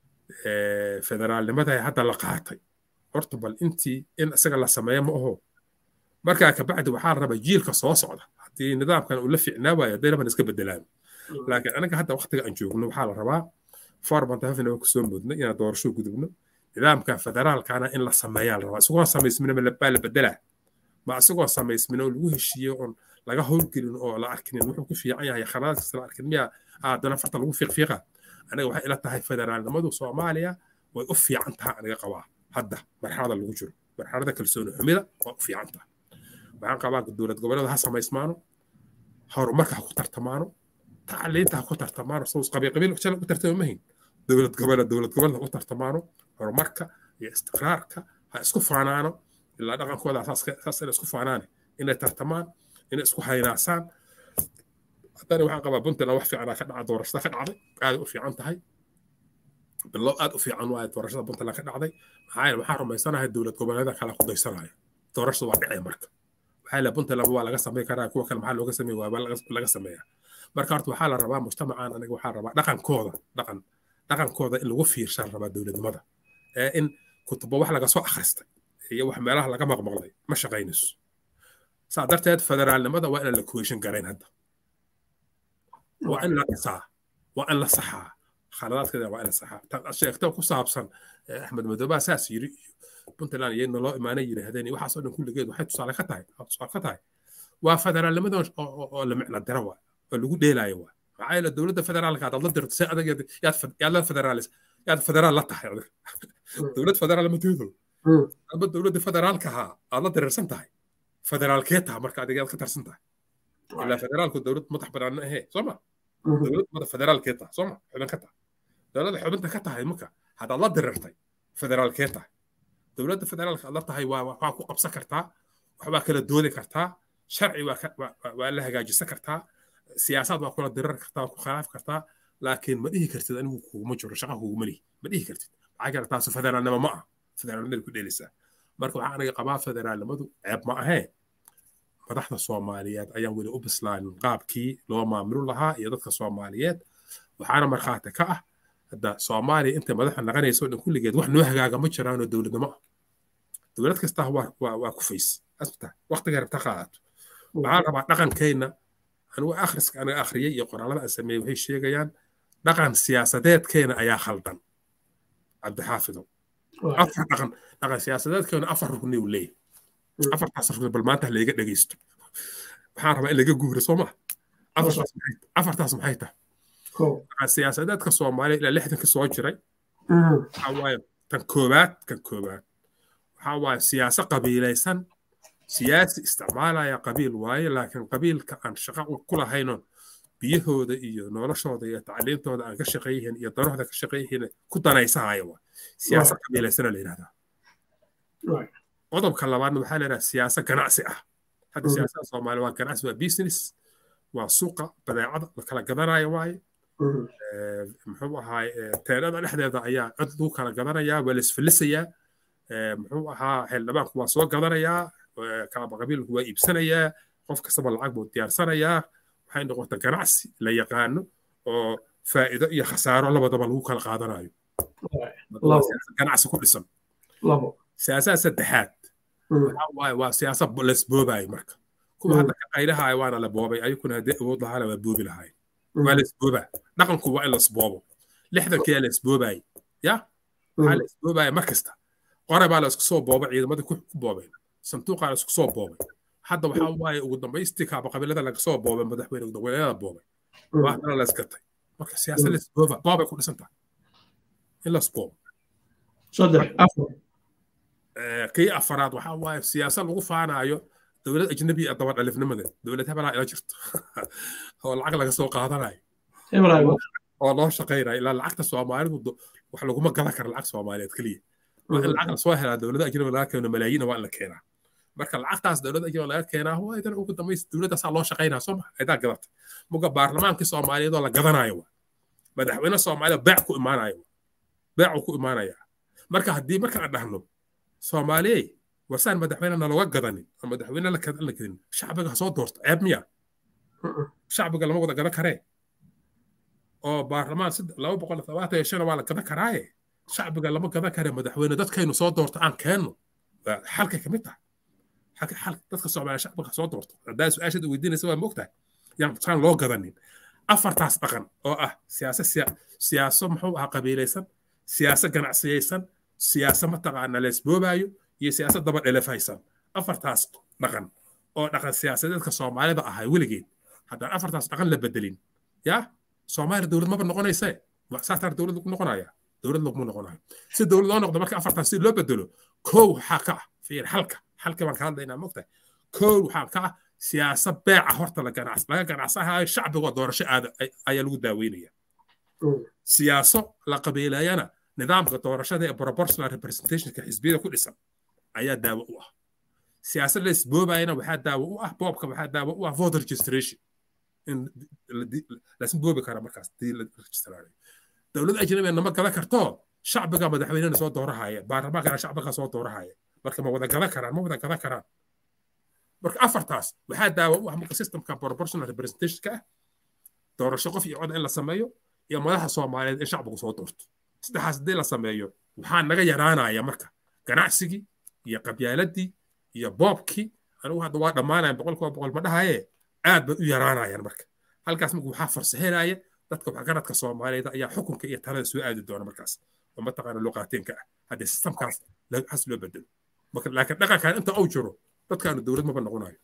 [SPEAKER 1] federaalnimada hadda la qaatay horta bal intii in isaga la sameeyo ma aho markaa kabacdi waxaa la rabaa jiilka soo socda haddii nidaamkan uu la fiicnaa waayo hadday raban iska bedelaan laakiin anaga hadda waqtiga aan joogno waxaa la rabaa forbantafina waa kusoo mudnay inaan doorasho gudubno nidaamka federaalkana in la sameeyaa la rabaa isagoo samaysmina baa la bedelaa ma isagoo samaysmina oo lagu heshiiyo oon laga howlgelin oo la arkinin wuxuu ku fiican yahay khaladaadkiisa la arkin miyaa aadana farta lagu fiiqfiiqa aniga waxay ila tahay federaalnimadu soomaaliya way u fiican tahay aniga qabaa hadda marxalada lagu jiro marxalada kalsooni xumida waa u fiican tahay waxaan qabaa dowlad goboleeda ha samaysmaano horumarka ha ku tartamaano tacliinta ha ku tartamaano saus qabiil qabiil jala ku tartama mahin dowlad goboleed dowlad goboleed ha ku tartamaano horumarka iyo istiqraarka ha isku faanaano ilaa dhaqankooda saas inay isku faanaane inay tartamaan inay isku haynaasaan haddana waxaan qabaa puntland wax fiicanaa ka dhaca doorashada ka dhacday aaday u fiican tahay bilow aad u fiican waaye doorashada puntland ka dhacday maxaa yeele waxaan rumaysanahay dowlad goboleeda kale ku daysanaya doorashada waa dhicay marka waxaa le puntland waa laga samey karaa kuwa kale maxaa looga samey waaba laga sameeyaa marka horta waxaa la rabaa mujtamacan aniga waxaa rabaa dhaqankooda dhaqan dhaqankooda in lagu fiirshaan rabaa dowladnimada ee in kutubo wax laga soo akhristay iyo wax meelaha laga maqmaqlay ma shaqaynayso saa darteed federaalnimada waa inaan la kuweyshan garayn hadda waa in la dhisaa waa in la saxaa khaladaadkeeda waa in la saxaa tan sheegto ku saabsan axmed madoobaa saas yiri puntland iyadna loo imaanay yidhaahdeen waxaasoo dhan kulligeed waxay tusaale ka tahay tusaale ka tahay waa federaalnimada oo la micno dara waa oo lagu dheelaayo waa maxaa yeele dowladda federaalka aad la dirto si adag yaad la federaalis yaad federaal la tahay adig dowlad federaal ma tiido aba dowladda federaalka ahaa aad la diriirsan tahay federaalkee taha marka adiga aad ka tarsan tahay ilaa federaalku dowlad madax banaana ahee soo ma dowlad madax federaalkee taha soo ma xubin ka taha dowladda xubinta ka tahay marka haddaad la dirirtay federaalkee tahay dowladda federaalka aad la tahay waa waxaa ku qabsan kartaa waxbaa kala doodi kartaa sharci waa la hagaajisan kartaa siyaasaad waa kula dirar kartaa ku khilaaf kartaa laakiin ma dhihi kartid anigu kuguma jiro shaqa kuguma lihi ma dhihi kartid maxaa kale taasu federaalnimo ma ah federaalnimada ku dheelaysaa marka waxaa aniga qabaa federaalnimadu ceeb ma ahee madaxda soomaaliyeed ayaan weli u bislaanin qaabkii loo maamuli lahaa iyo dadka soomaaliyeed waxaana markhaati ka ah hadda soomaaliya intay madaxa naqanayso dhan kulligeed wax noo hagaaga ma jiraanoo dowladnimo ah dowlad kastaa waa kufays asbita waqtiga rabta qaadato waxaa rabaa dhaqankeenna anigu akhriska aniga akhriyay iyo qoraalada aan sameeyey waxay sheegayaan dhaqan siyaasadeedkeena ayaa khaldan cabdixaafidow afar dhaqan dhaqan siyaasadeedkeena afar rugni uu leeyahay afartaas rugni bal maanta layga dhegaysto waxaan rabaa in laga guuro soo maa afartaas maxay tahay dhaqan siyaasadeedka soomaaliya ilaa lixdanka soo jiray waxaa waaye tan koowaad kan koowaad waxaa waaye siyaaso qabiilaysan siyaasi isticmaalaya qabiil waaye laakiin qabiilka aan shaqo ku lahaynon biyahooda iyo noloshooda iyo tacliintooda aan ka shaqeeyihin iyo danahooda ka shaqeeyihin ku danaysahaya waa siyaasa qabiilaysana la yidhahdaa qodobka labaadna waxaa la yidhahdaa siyaasa ganacsi ah hadda siyaasada soomaaliya waa ganacsi waa business waa suuqa badeecada la kala gadanayo waaye muxuu ahaay teerada dhexdeeda ayaa cod lagu kala gadanayaa waa laisfilisayaa muxuu ahaa xildhibaanku waa soo gadanayaa kaaba qabiilku waa iibsanayaa qof kastaba lacag buu diyaarsanayaa waxay noqota ganacsi la yaqaano oo faa'iido iyo khasaaro labadaba lagu kala qaadanayo ganacsi ku dhisan siyaasadda saddexaad waa siyaasad lasboobayo marka kuwa hadda ka qaylahaaya waana la boobay ayakuna haddii awood lahaana waa boobi lahayn waa lasboobaa dhaqanku waa in lasboobo lixdankiyaa lasboobaayey ya waxaa lasboobaya mar kasta qore baa la isku soo boobay ciidamadii ku boobeen sanduuqaa la isku soo boobay hadda waxaa waaye ugu dambaystii kaaba qabiilada laga soo boobay madaxweyne madaxweynada boobay waa haddana la isgatay marka siyaasad lasbooba boobay ku dhisan tahay in lasboobo
[SPEAKER 2] saddex afar
[SPEAKER 1] kii afaraad waxaa waaye siyaasad lagu faanaayo dowlad ajnabi ah daba dhalifnimada dowlad hebelaa ila jirto oo lacag laga soo qaadanayo oo loo shaqaynayo ilaa lacagta soomaalidu wax laguma gadan kara lacag soomaaliyeed keliya waa in lacag lasoo helaa dowlada ajnabi laga keeno malaayiina waa in la keenaa marka lacagtaas dowlada ajnabi laga keenaa waa idan ugu dambaysa dowladdaasaa loo shaqaynaa soo maa idaa gadatay muga baarlamaankii soomaaliyeed oo la gadanayo waa madaxweyne soomaaliya beec ku imaanayo beecuu ku imaanayaa marka haddii marka aan dhahno soomaaliyey wasaan madaxweyne naloga gadanin oo madaxweyne la gadin shacbiga soo doorto ceeb miya shacbiga lama wada gadan karee oo baarlamaan laba boqol labaatan iyo shan waa la gadan karaaye shacbiga lama gadan kare madaxweyne dadkaynu soo doorto aan keenno xalkay kamid tahay dadka soomaaliya shacbiga soo doorto haddaa su-aashaad weydiinaysa waa mogtahay yaan saan loo gadanin afartaas dhaqan oo ah siyaasa siyaaso muxuu ahaa qabiilaysan siyaaso ganacsiyaysan siyaaso mataqaana leesboobaayo iyo siyaasad daba dhelefaysan afartaas dhaqan oo dhaqan siyaasadeedka soomaalida ahay weligeed haddaan afartaas dhaqan la bedelin yaa soomaaliya dowlad maba noqonayse saasaa dowlad lagu noqonaya dowlad laguma noqonayo si dowlad loo noqdo marka afartaas si loo bedelo kow waxaa ka ah fiir xalka xalka baan ka hadlaynaa mogtahay kow waxaa ka ah siyaasad beeca horta la ganacs laga ganacsahayo shacbigoo doorasho aada ayaa lagu daaweynaya siyaaso la qabiileeyana nidaamka doorashada ee proportional representationka xisbiyada ku dhisan ayaa daawo u ah siyaasad la isboobayana waxaa daawo u ah boobka waxaa daawo u ah voter registration in lasma boobi kara markaas dii la registraayo dowlad ajnabiga nama gadan karto shacbiga madaxweynena soo doorahaya baarlamaankana shacbiga soo doorahaya marka ma wada gadan karaan ma wada gadan karaan marka afartaas waxaa daawo u ah marka systemka proportional representationka ah doorasho qof iyo cod in la sameeyo iyo madaxa soomaaliyeed in shacbigu soo doorto saddexaas haddii la sameeyo waxaa naga yaraanaya marka ganacsigii iyo qabyaaladii iyo boobkii anigu hadda waa dhammaanaya boqolkiiba boqol ma dhahaye aad bay u yaraanayaan marka halkaas marka waxaa farsahelaya dadka waxgaradka soomaaliyeed ayaa xukunka iyo talada soo aadi doona markaas oo mataqaana luqaateenka ah haddii sistamkaas has loo bedelo laakiin dhaqankan inta uu jiro dadkaanu dowlad maba noqonayo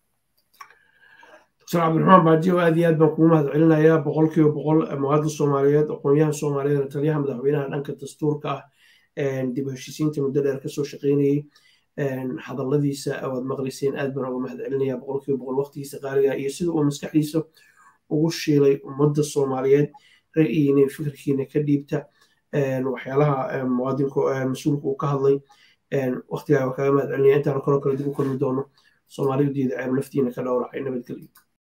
[SPEAKER 2] dr cabdiraxmaan baajiyo aad iyo aad baan kugu mahad celinayaa boqolkiiba boqol muwaadin soomaaliyeed aqoonyahan soomaaliyeed taliyaha madaxweynaha dhanka dastuurka ah dib u heshiisiinta muddo dheer kasoo shaqaynayey hadalladiisa waad maqlayseen aad baan uga mahad celinayaa boqolkiiba boqol waqtigiisa qaaliga iyo sida uu maskaxdiisa ugu shiilay ummadda soomaaliyeed ra'yiina fikirkiina ka dhiibta waxyaalaha muwaadinka mas-uulka uu ka hadlay waqtigaa waa kaga mahad celinaya intaan kaloo kale dib u kulmi doono soomaalidu diida ceeb naftiina ka dhowracay nabadgelyo